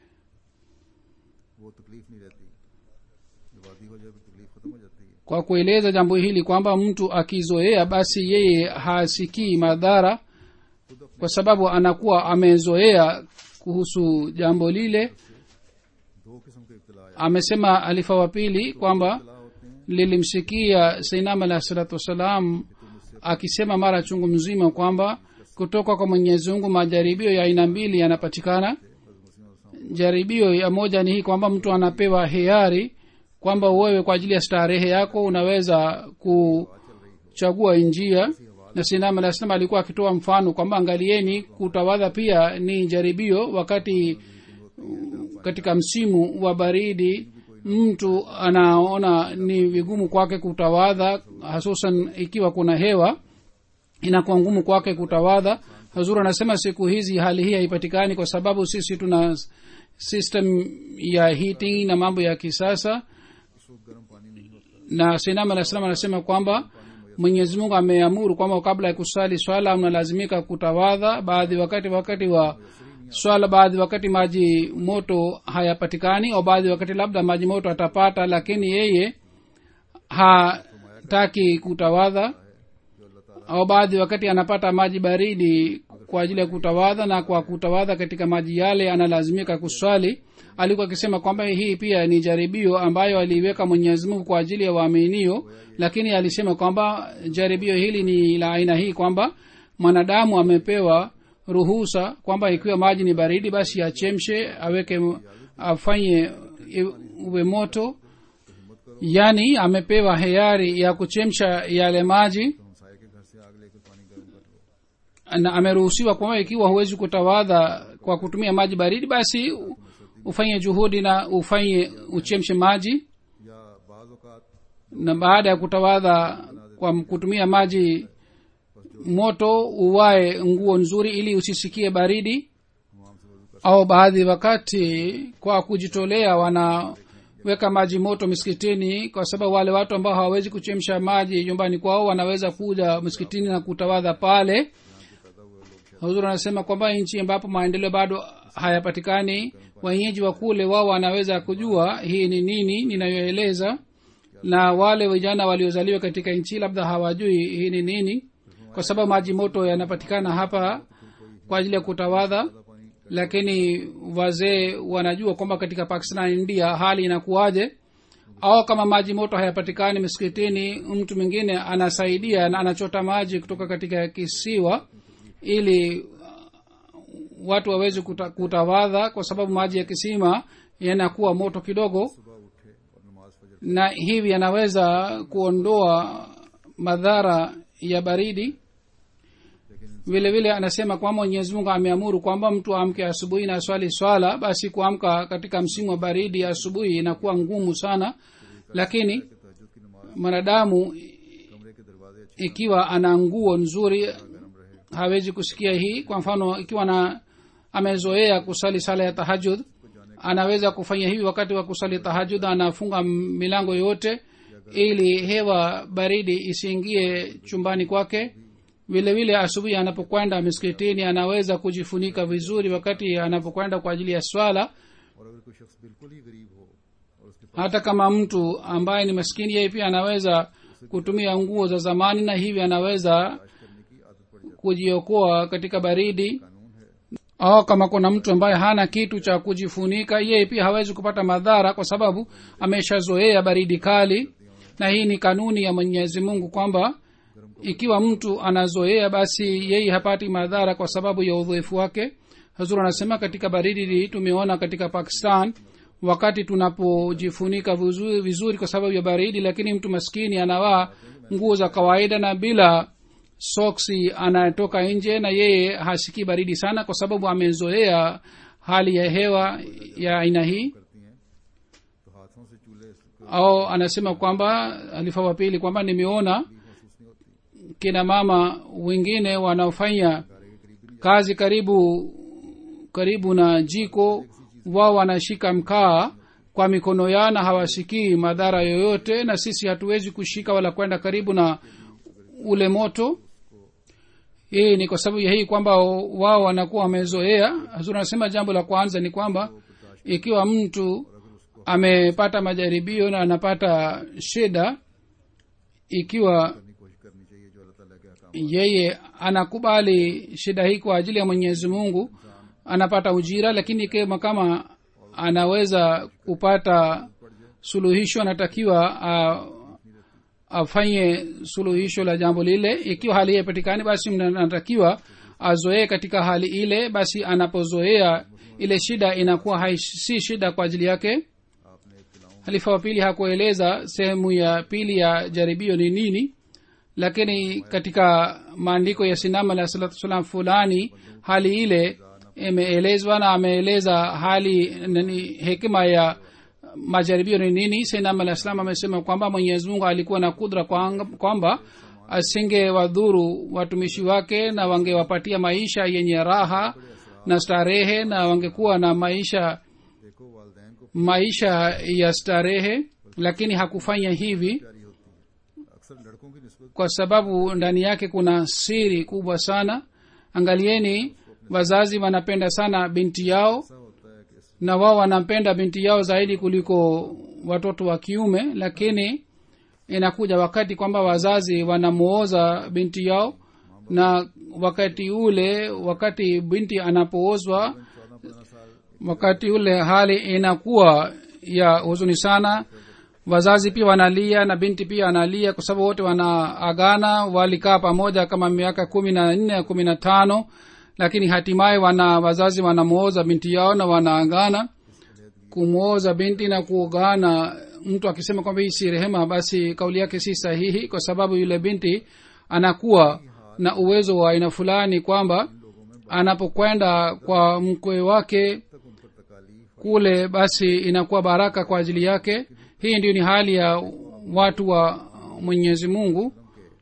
वो तकलीफ नहीं रहती जब आदि हो जाए तो तकलीफ खत्म हो जाती है kwa kueleza jambo hili kwamba mtu akizoea basi yeye hasikii madhara kwa sababu anakuwa amezoea kuhusu jambo lile दो किस्म के इब्तला आया amesema alifa wa pili kwamba इब्तला होते हैं lilimsikia sainam alahi salatu wassalam akisema mara chungu mzima kwamba kutoka kwa mwenyezi mungu majaribio ya aina mbili yanapatikana jaribio ya moja ni hii kwamba mtu anapewa hiari kwamba wewe kwa ajili ya starehe yako unaweza kuchagua njia na sinam alah salam alikuwa akitoa mfano kwamba angalieni kutawadha pia ni jaribio wakati katika msimu wa baridi mtu anaona ni vigumu kwake kutawadha hasusan ikiwa kuna hewa inakuwa ngumu kwake kutawadha hazur anasema siku hizi hali hii haipatikani kwa sababu sisi tuna system ya heating na mambo ya kisasa उस वक्त गर्म पानी नहीं होता na sinam alah salam anasema kwamba mwenyezi mungu ameamuru kwamba kabla ya kusali swala mnalazimika kutawadha baadhi wakati wakati wa swala baadhi wakati maji moto hayapatikani au baadhi wakati labda maji moto atapata lakini yeye hataki kutawadha au baadhi wakati anapata maji baridi kwa ajili ya kutawadha na kwa kutawadha katika maji yale analazimika kuswali alikuwa akisema kwamba hii pia ni jaribio ambayo aliiweka mwenyezi mungu kwa ajili ya waaminio lakini alisema kwamba jaribio hili ni la aina hii kwamba mwanadamu amepewa ruhusa kwamba ikiwa maji ni baridi basi achemshe aweke afanye i- uwe moto yaani amepewa hiari ya kuchemsha yale maji तो हमसाए के घर से आग लेकर पानी गर्म कर लो na ameruhusiwa kwamba ikiwa huwezi kutawadha kwa kutumia maji baridi basi u- ufanye juhudi na ufanye uchemshe maji या बाज औकात na baada ya kutawadha kwa kutumia maji moto uwae nguo nzuri ili usisikie baridi मुआम से वजू कर au baadhi wakati kwa kujitolea wanaweka maji moto misikitini kwa sababu wale watu ambao hawawezi kuchemsha maji nyumbani kwao wanaweza kuja msikitini na kutawadha pale huzuri anasema kwamba nchi ambapo maendeleo bado hayapatikani wenyeji wa kule wao wanaweza kujua hii ni nini ninayoeleza na wale vijana waliozaliwa katika nchi labda hawajui hii ni nini kwa sababu maji moto yanapatikana hapa kwa ajili ya kutawadha lakini wazee wanajua kwamba katika pakistan na india hali inakuwaje au kama maji moto hayapatikani misikitini mtu mwingine anasaidia na anachota maji kutoka katika kisiwa ili uh, watu waweze kuta, kutawadha kwa sababu maji ya kisima yanakuwa moto kidogo सुबह उठे और नमाज फजर na hivi yanaweza kuondoa madhara ya baridi vile vile anasema kwamba mwenyezi mungu ameamuru kwamba mtu amke asubuhi na swali swala basi kuamka katika msimu wa baridi asubuhi inakuwa ngumu sana lakini तहजद की नमाज mwanadamu कमरे के दरवाजे अच्छे ikiwa ana nguo nzuri गर्म रहे hawezi kusikia hii kwa mfano ikiwa na amezoea kusali sala ya tahajud anaweza kufanya hivi wakati wa kusali tahajud anafunga milango yote ili hewa baridi isiingie chumbani kwake vile vile asubuhi anapokwenda miskitini anaweza kujifunika vizuri wakati anapokwenda kwa ajili ya swala और अगर कोई शख्स बिल्कुल ही गरीब हो और उसके hata kama mtu ambaye ni maskini yeye pia anaweza kutumia nguo za zamani na hivi anaweza पास करने की आदत पड़ जाती kujiokoa katika baridi है कानून है au kama kuna mtu ambaye hana kitu cha kujifunika yeye pia hawezi kupata madhara kwa sababu ameshazoea baridi kali na hii ni kanuni ya mwenyezi mungu kwamba ikiwa mtu anazoea basi yeye hapati madhara kwa sababu ya udhoefu wake hazur anasema katika baridi hii tumeona katika pakistan wakati tunapojifunika vizuri, vizuri kwa sababu ya baridi lakini mtu maskini anavaa nguo za kawaida na bila soksi anatoka nje na yeye hasikii baridi sana kwa sababu amezoea hali ya hewa ya aina hii करती हैं तो हाथों से चूल्हे को au anasema kwamba alifa wa pili kwamba nimeona महसूस नहीं होती kina mama wengine wanaofanya घर के करीब भी नहीं kazi karibu karibu na jiko wao wanashika mkaa kwa mikono yao na hawasikii madhara yoyote na sisi hatuwezi kushika wala kwenda karibu na ule moto hii ni kwa sababu ya hii kwamba wao wanakuwa wamezoea hazuri anasema jambo la kwanza ni kwamba ikiwa mtu amepata majaribio na anapata shida ikiwa करने की कोशिश करनी चाहिए जो अल्लाह ताला के अहकाम yeye anakubali shida hii kwa ajili ya mwenyezi mungu anapata ujira lakini kama kama anaweza kupata suluhisho anatakiwa uh, afanye suluhisho la jambo lile ikiwa hali hiyo patikani basi mna- anatakiwa azoee katika hali ile basi anapozoea ile shida inakuwa hai, si shida kwa ajili yake आपने एक खिलाऊं halifa wa pili hakueleza sehemu ya pili ya jaribio ni nini lakini katika maandiko ya sinama alah salatu salam fulani hali ile imeelezwa na ameeleza hali nani hekima ya majaribio ni nini sinama alah salam amesema kwamba mwenyezi mungu alikuwa na kudra kwang- kwamba asinge wadhuru watumishi wake na wangewapatia maisha yenye raha na starehe na wangekuwa na maisha देखो वालदेन को maisha ya starehe lakini hakufanya hivi प्यारी होती है अक्सर लड़कों की नस्बत kwa sababu ndani yake kuna siri kubwa sana angalieni wazazi wanapenda sana binti yao ऐसा होता है कि इस na wao wanampenda binti yao zaidi kuliko watoto wa kiume lakini inakuja wakati kwamba wazazi wanamuoza binti yao na wakati ule wakati binti anapoozwa चौदह पंद्रह साल wakati ule hali inakuwa ya huzuni sana wazazi pia wanalia na binti pia analia kwa sababu wote wanaagana walikaa pamoja kama miaka kumi na nne kumi na tano lakini hatimaye wana wazazi wanamwoza binti yao na wanaagana kumwoza binti na kuogana mtu akisema kwamba hii si rehema basi kauli yake si sahihi kwa sababu yule binti anakuwa na uwezo wa aina fulani kwamba anapokwenda kwa mkwe wake तक उन पर तकालीफ kule basi inakuwa baraka kwa ajili yake hii ndio ni hali ya watu wa mwenyezi mungu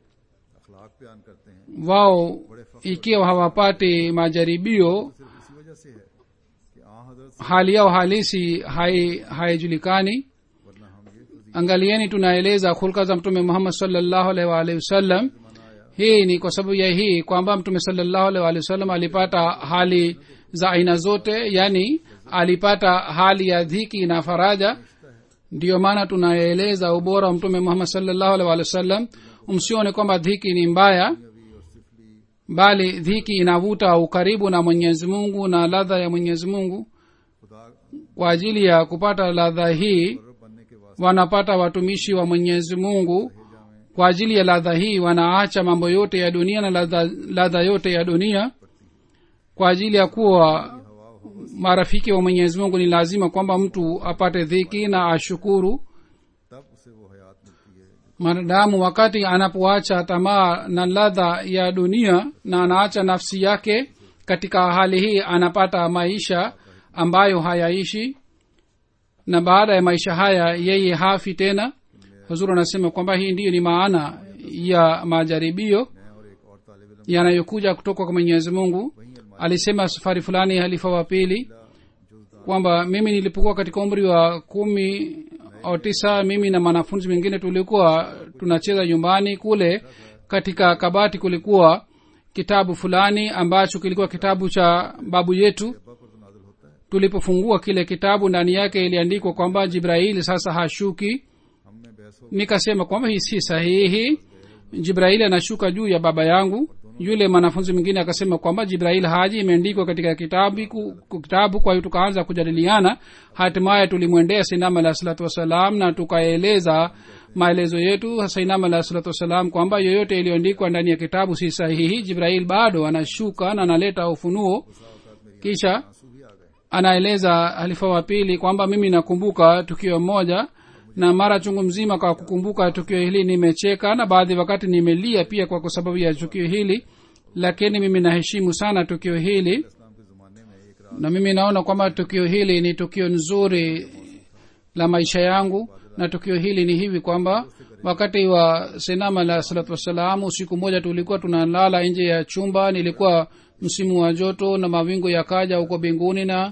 के अखलाक बयान करते हैं wao ikiwa hawapati majaribio सिर्फ इसी वजह से है कि आ हजरत से hali yao halisi hai- haijulikani वरना हम ये फजीलत angalieni tunaeleza hulka za mtume muhammad salllahu alaihi waalihi wasallam hii ni kwa sababu ya hii kwamba mtume salllahu alaihi waalihi wasallam alipata hali za aina zote yani alipata hali ya dhiki na faraja ndiyo maana tunaeleza ubora wa mtume muhammad salllahu alaihi waalihi wasallam msione kwamba dhiki ni mbaya bali dhiki inavuta ukaribu na mwenyezi mungu na ladha ya mwenyezi mungu खुदा kwa ajili ya kupata ladha hii रब बनने के वास्ते wanapata watumishi wa mwenyezi mungu kwa ajili ya ladha hii wanaacha mambo yote ya dunia na ladha, ladha yote ya dunia kwa ajili ya kuwa marafiki wa mwenyezi mungu ni lazima kwamba mtu apate dhiki na ashukuru तब उसे वो हयात मिलती है mwanadamu wakati anapoacha tamaa na ladha ya dunia na anaacha nafsi yake katika hali hii anapata maisha ambayo hayaishi na baada ya maisha haya yeye hafi tena huzuru anasema kwamba hii ndiyo ni maana ya majaribio मैं और एक और तालिब इल्म yanayokuja kutoka kwa mwenyezi mungu alisema safari fulani halifa wa pili kwamba mimi nilipokuwa katika umri wa kumi au tisa mimi na mwanafunzi mwingine tulikuwa tunacheza nyumbani kule katika kabati kulikuwa kitabu fulani ambacho kilikuwa kitabu cha babu yetu अब्बा पर तो नाजिल होता है tulipofungua kile kitabu ndani yake iliandikwa kwamba jibraili sasa hashuki हम में बहस हो nikasema kwamba hii si sahihi jibraili anashuka juu ya baba yangu yule mwanafunzi mwingine akasema kwamba jibrail haji imeandikwa katika kitabu, ku- kitabu kwa hiyo tukaanza kujadiliana hatimaye tulimwendea sainam alah salatu wassalam na tukaeleza maelezo yetu sainam alah salatu wassalam kwamba yoyote iliyoandikwa ndani ya kitabu si sahihi jibrail bado anashuka na analeta ufunuo kisha आंसू भी आ गए anaeleza halifa wa pili kwamba mimi nakumbuka tukio moja na mara chungu mzima kwa kukumbuka tukio hili nimecheka na baadhi wakati nimelia pia kwa kwa sababu ya tukio hili lakini mimi naheshimu sana tukio hili इस्लाम के जमाने में एक रात na mimi naona kwamba tukio hili ni tukio nzuri la maisha yangu na tukio hili ni hivi kwamba wakati wa senam alah salatu wassalam usiku moja tulikuwa tunalala nje ya chumba nilikuwa msimu wa joto na mawingu yakaja huko mbinguni na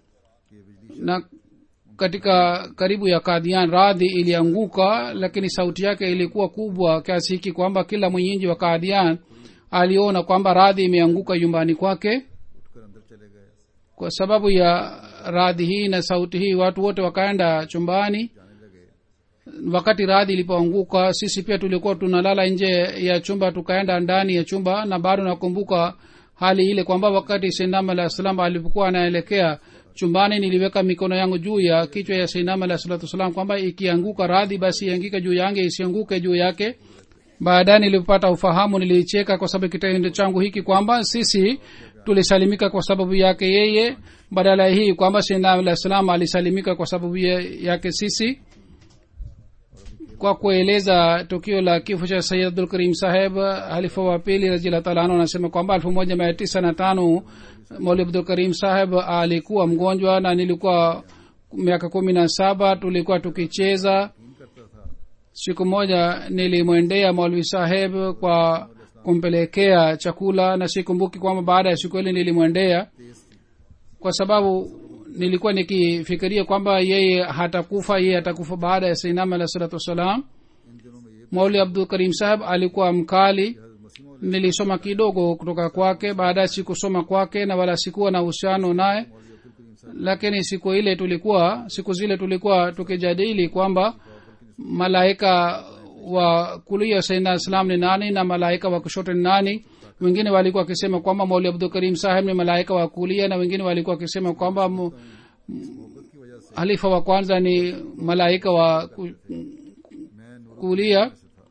na katika karibu ya kadhian radhi ilianguka lakini sauti yake ilikuwa kubwa kiasi hiki kwamba kila mwenyinji wa kadhian aliona kwamba radhi imeanguka nyumbani kwake उठकर अंदर चले गए kwa sababu ya radhi hii na sauti hii watu wote wakaenda chumbani जाने लगे wakati radhi ilipoanguka sisi pia tulikuwa tunalala nje ya chumba tukaenda ndani ya chumba na bado nakumbuka hali ile kwamba wakati seinam alah salam alipokuwa anaelekea chumbani niliweka mikono yangu juu ya kichwa ya seinam alah salatu wassalam kwamba ikianguka radhi basi iangike juu yange isianguke juu yake baadaye nilipopata ufahamu nilicheka kwa sababu kitendo changu hiki kwamba sisi tulisalimika kwa sababu yake yeye badala ya hii kwamba seinam alah salam alisalimika kwa sababu ye- yake sisi kwa kueleza tukio la kifo cha sayid abdul karim saheb halifa wa pili raziallah taala anhu anasema kwamba elfu moja mia tisa na tano mauli abdul karim saheb alikuwa mgonjwa na nilikuwa miaka kumi na saba tulikuwa tukicheza siku moja nilimwendea maulvi saheb kwa kumpelekea chakula na sikumbuki kwamba baada ya siku ile nilimwendea kwa sababu nilikuwa nikifikiria kwamba yeye hatakufa yeye atakufa baada ya sainam alah salatu wassalam इन दिनों में ये mauli abdul karim saheb alikuwa mkali हजरत मसीह मौला nilisoma kidogo kutoka kwake baadaye sikusoma kwake na wala sikuwa na uhusiano naye Abdul करीम साहब lakini siku ile tulikuwa siku zile tulikuwa tukijadili kwamba malaika wa kulia saidna islam ni nani na malaika wa kushoto ni nani wengine walikuwa wakisema kwamba mauli abdul karim saheb ni malaika wa kulia na wengine walikuwa wakisema kwamba mu- मोहब्बत की वजह से halifa wa kwanza ni malaika wa ku- मैं नूर kulia से था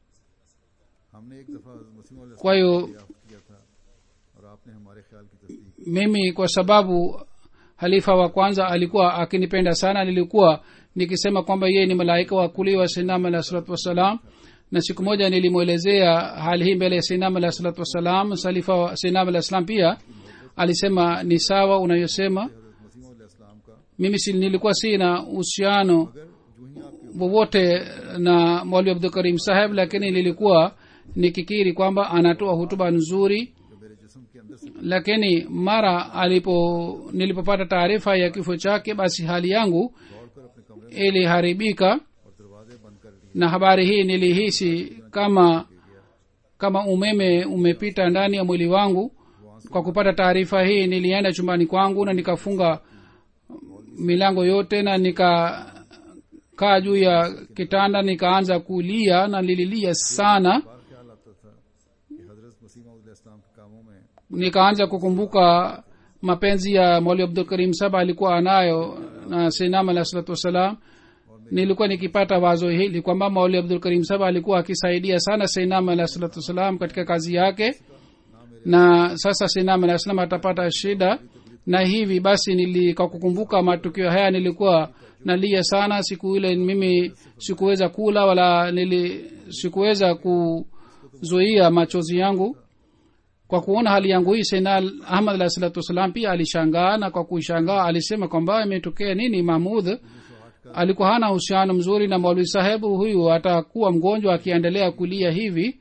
हमने एक दफा हजरत मसीह मौला kwa hiyo दरियाफ्त किया था और आपने हमारे ख्याल की तस्दीक mimi kwa sababu halifa wa kwanza alikuwa akinipenda sana nilikuwa nikisema kwamba yeye ni malaika wa kulia wa sinam alah salatu wassalam na siku moja nilimwelezea hali hii mbele ya sinam alah salatu wassalam salifa wa sinam alah salam pia alisema ni sawa unayosema हजरत मसीह मौला इस्लाम का mimi si, nilikuwa sina uhusiano अगर जो ही आपके wowote na mwalimu abdul karim saheb lakini nilikuwa nikikiri kwamba anatoa hutuba nzuri जो मेरे जिस्म के अंदर से lakini mara alipo nilipopata taarifa ya kifo chake basi hali yangu दौड़कर अपने कमरे में iliharibika और दरवाजे बंद कर लिए na habari hii nilihisi kama kama umeme umepita ndani ya mwili wangu kwa kupata taarifa hii nilienda chumbani kwangu na nikafunga milango yote na nikakaa juu ya kitanda nikaanza kulia na nililia sana बार ख्याल आता था कि हजरत मसीह मौला इस्लाम के कामों में nikaanza kukumbuka mapenzi ya mwali abdul karim saba alikuwa anayo na sinam alah salatu wassalam nilikuwa nikipata wazo hili kwamba mauli abdul karim saba alikuwa akisaidia sana sinam alah salatu wassalam katika kazi yake na sasa sinam alah salam atapata shida na hivi basi nili kwa kukumbuka matukio haya nilikuwa nalia sana siku ile mimi sikuweza kula wala nili sikuweza kuzuia machozi yangu kwa kuona hali yangu hii sena ahmad alah salatu wassalam pia alishangaa na kwa kuishangaa alisema kwamba imetokea nini mahmud alikuwa hana uhusiano mzuri na maulwi sahebu huyu atakuwa mgonjwa akiendelea kulia hivi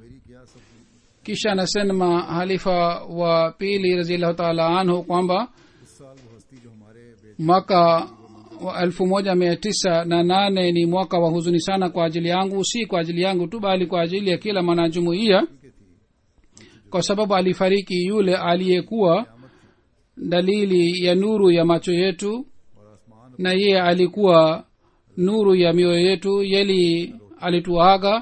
kisha anasema halifa wa pili raziallahu taala anhu kwamba इस साल वो हस्ती जो हमारे बेटे mwaka wa elfu moja mia tisa na nane ni mwaka wa huzuni sana kwa ajili yangu si kwa ajili yangu tu bali kwa ajili ya kila mwanajumuiya kwa sababu alifariki yule aliyekuwa dalili ya nuru ya macho yetu और आसमान na yeye alikuwa nuru ya mioyo yetu yeli alituaga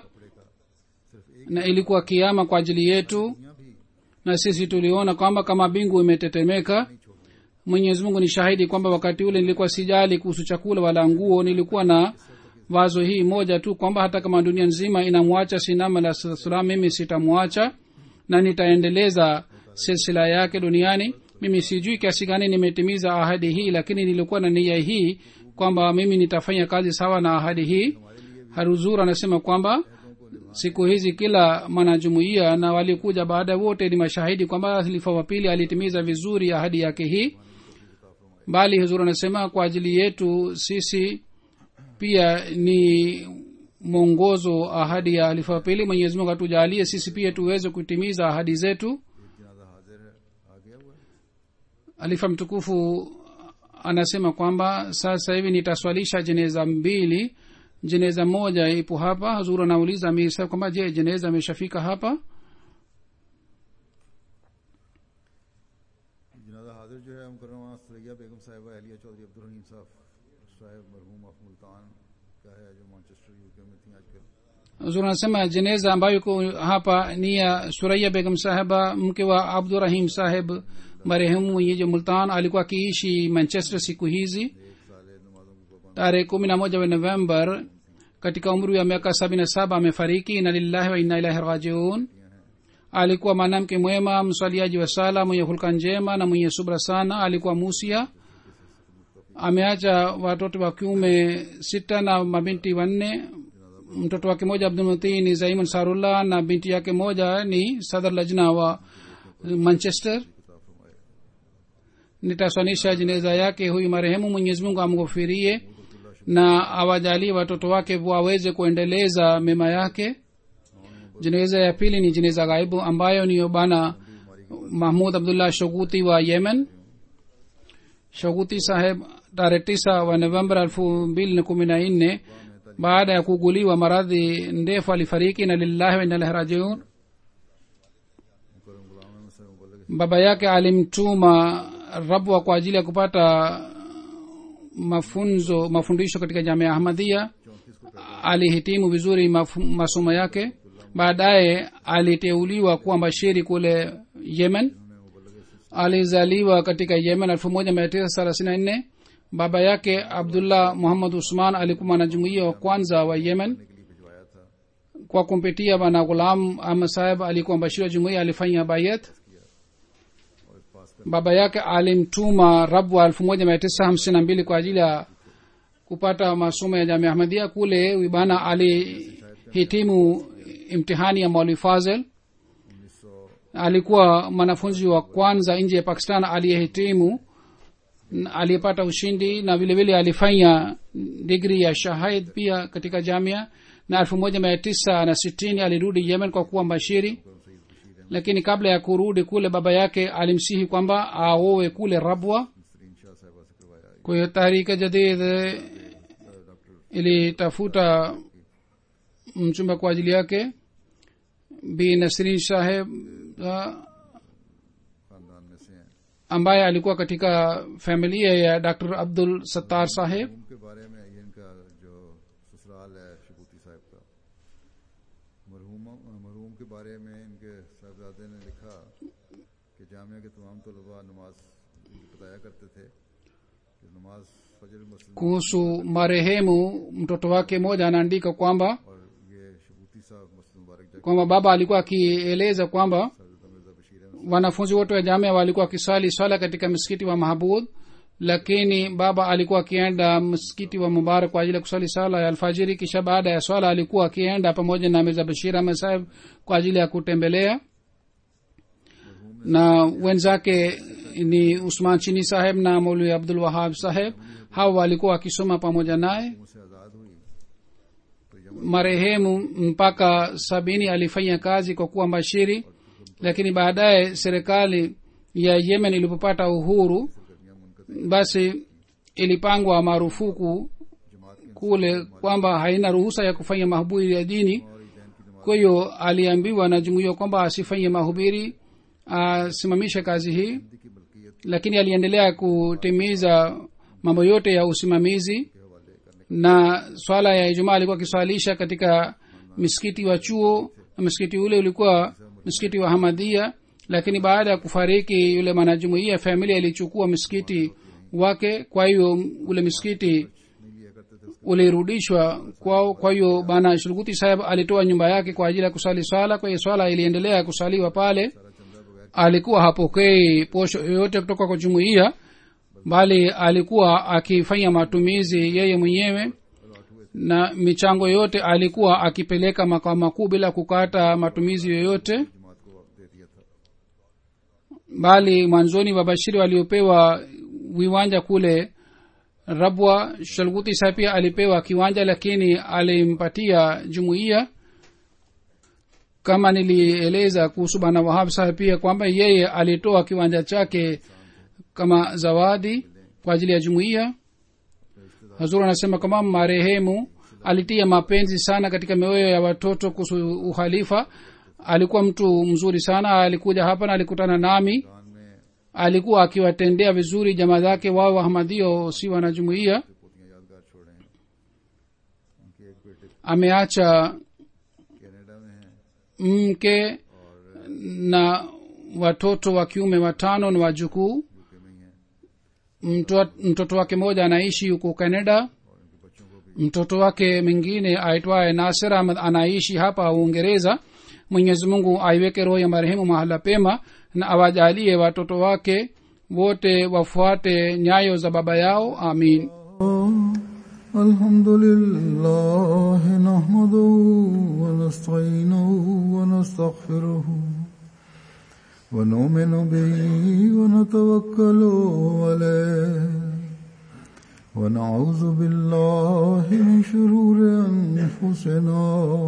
na ilikuwa kiama kwa ajili yetu दुनिया भी na sisi tuliona kwamba kama bingu imetetemeka mwenyezi mungu ni shahidi kwamba wakati ule nilikuwa sijali kuhusu chakula wala nguo nilikuwa na wazo hii moja tu kwamba hata kama dunia nzima inamwacha sinama la salam mimi sitamwacha na nitaendeleza silsila yake duniani mimi sijui kiasi gani nimetimiza ahadi hii lakini nilikuwa na nia hii kwamba mimi nitafanya kazi sawa na ahadi hii haruzur anasema kwamba siku hizi kila mwanajumuiya na waliokuja baada wote ni mashahidi kwamba halifa wa pili alitimiza vizuri ahadi yake hii bali huzur anasema kwa ajili yetu sisi pia ni mwongozo ahadi ya halifa wa pili mwenyezi mungu atujalie sisi pia tuweze kutimiza ahadi zetu एक जनाजा हाजिर है आ गया हुआ है halifa mtukufu anasema kwamba sasa hivi nitaswalisha jeneza mbili jeneza moja ipo hapa hazuru anauliza amir saheb kwamba je jeneza ameshafika hapa जनाजा हाजिर जो है मुकरमा सरैया बेगम साहिबा अहलिया चौधरी अब्दुल रहीम साहब साहब मरहूम ऑफ मुल्तान का है जो मैनचेस्टर यूके में थी आजकल hazuru anasema jeneza ambayo iko hapa ni ya suraiya begum saheba mke wa abdurahim saheb marehemu mwenyeji multan alikuwa akiishi manchester siku hizi एक साल नमाजों की पाबंद tarehe kumi na moja wa november katika umri wa miaka sabini na saba amefariki ina lillahi wa inna ilahi rajiun alikuwa mwanamke mwema mswaliaji wa sala mwenye hulka njema na mwenye subra sana alikuwa musia ameacha watoto wa kiume sita na mabinti wanne mtoto wake moja abdulmuti ni zaimun sarullah na binti yake moja ni sadr lajna wa manchester nitaswanisha jeneza yake huyu marehemu mwenyezi mungu amghofirie na awajalie watoto wake waweze kuendeleza mema yake jeneza ya pili ni jeneza ghaibu ambayo ni bana mahmud abdullah shoguti wa yemen shoguti saheb tarehe tisa wa novemba elfu mbili na kumi na nne baada ya kuuguliwa maradhi ndefu alifariki na lillahi wa inalahi rajiun मुकरम गुलाम अहमद साहब मुबल्लिग baba yake alimtuma rabwa kwa ajili ya kupata mafunzo mafundisho katika jamia ahmadia alihitimu vizuri mafu- masomo yake baadaye aliteuliwa kuwa mbashiri kule yemen alizaliwa katika yemen elfu moja mia tisa thelathini na nne baba yake abdullah muhammad usman alikuwa mwanajumuia wa kwanza wa yemen के लिए भिजवाया था kwa kumpitia bana ghulam ahmad saheb alikuwa mbashiri wa jumuia alifanya bayat और इस पास कर baba yake alimtuma rabwa elfu moja mia tisa hamsini na mbili kwa ajili ya kupata masomo ya jamia ahmadia kule huyu bana alihitimu imtihani ya mauli fazel उन्नीस सौ alikuwa mwanafunzi wa kwanza nje ya pakistan aliyehitimu n- aliyepata ushindi na vile vile alifanya digri ya shahid pia katika jamia na elfu moja mia tisa na sitini alirudi yemen kwa kuwa mbashiri lakini kabla ya kurudi kule baba yake alimsihi kwamba aowe kule rabwa Sarin शाह साहिबा से करवाया kwa hiyo tahrika jadid eh, ilitafuta mchumba kwa ajili yake bi nasrin shaheb ah, खानदान में से हैं ambaye alikuwa katika familia ya dr abdul sattar saheb उनके बारे में ये इनका जो ससुराल है शबूती साहब का मरहूम मरहूम के बारे में इनके साहबजादे ने लिखा कि जामिया के तमाम तलबा नमाज बताया करते थे कि नमाज फजर मसलन kuhusu marehemu mtoto wake mmoja anaandika kwamba और ये शबूती साहब मसलन मुबारक जगह kwamba baba alikuwa akieleza kwamba सरदा मिर्जा बशीर Ahmad wanafunzi wote wa jamia walikuwa wakiswali swala katika msikiti wa mahbud lakini baba alikuwa akienda msikiti wa mubarak kwa ajili ya kuswali sala ya alfajiri kisha baada ya swala alikuwa akienda pamoja na mirza bashir ahmed saheb kwa ajili ya kutembelea na wenzake ni usman chini saheb na maulwi abdul wahab saheb hawa walikuwa wakisoma pamoja naye से आज़ाद हुई तो Yemen marehemu mpaka sabini alifanya kazi kwa kuwa mbashiri lakini baadaye serikali ya yemen ilipopata uhuru सरगर्मियाँ मुनकद basi ilipangwa marufuku जमात के kule kwamba haina ruhusa ya kufanya mahubiri ya dini और ईदैन की नमाज kwa hiyo aliambiwa na jumuiya kwamba asifanye mahubiri asimamishe kazi hii की मलकियत lakini aliendelea kutimiza mambo yote ya usimamizi के हवाले करने na swala ya ijumaa alikuwa akiswalisha katika misikiti wa chuo na msikiti ule ulikuwa msikiti wa hamadhia lakini baada ya kufariki yule mwanajumuia familia ilichukua msikiti wake kwa hiyo ule msikiti नहीं लिया करते थे उसके ulirudishwa kwao kwa hiyo bana shulguti saheb alitoa nyumba yake kwa ajili ya kusali swala kwa hiyo swala iliendelea kusaliwa pale सारा चंदा बगैर alikuwa hapokei posho yoyote kutoka kwa jumuiya bali alikuwa akifanya matumizi yeye mwenyewe na michango yote alikuwa akipeleka makao makuu bila kukata matumizi yoyote जमात को दे दिया था bali mwanzoni wabashiri waliopewa viwanja kule rabwa shalguti sa pia alipewa kiwanja lakini alimpatia jumuiya kama nilieleza kuhusu bana wahab saheb pia kwamba yeye alitoa kiwanja chake kama zawadi kwa ajili ya jumuiya hazur anasema kwamba marehemu alitia mapenzi sana katika mioyo ya watoto kuhusu uhalifa alikuwa mtu mzuri sana alikuja hapa na alikutana nami कान में alikuwa akiwatendea vizuri jamaa zake wao wahamadio si wanajumuia पोतियां यादगार छोड़े हैं उनके एक बेटे ameacha Canada में हैं mke na watoto wa kiume watano na wajukuu UK में ही हैं mto, mtoto wake mmoja anaishi huko canada और उनके बच्चों को भी mtoto wake mwingine aitwaye nasir ahmad anaishi hapa uingereza mwenyezi mungu aiweke roho ya marehemu mahala pema na awajalie watoto wake wote wafuate nyayo za baba yao amin الحمد لله نحمده ونستعينه ونستغفره ونؤمن به ونتوكل عليه ونعوذ بالله من شرور أنفسنا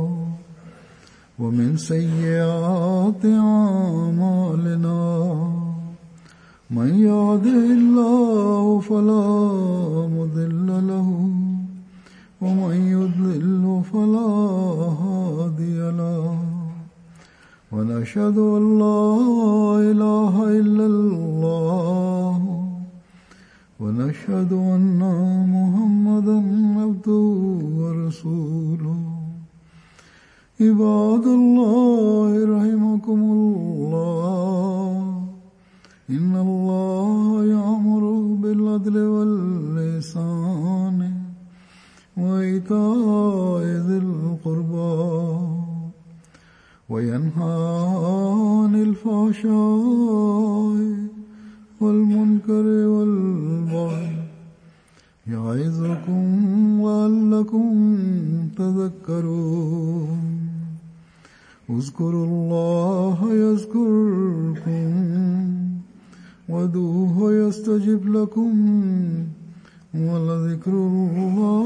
ومن سيئات أعمالنا من يهده الله فلا مضل له ومن يضلل فلا هادي له ونشهد ان لا اله الا الله ونشهد ان محمدا عبده ورسوله عباد الله رحمكم الله إن الله يأمر بالعدل واللسان وإيتاء ذي القربى وينهى عن الفحشاء والمنكر والبغي يعظكم لعلكم تذكرون اذكروا الله يذكركم ودوه يستجب لكم ولذكر الله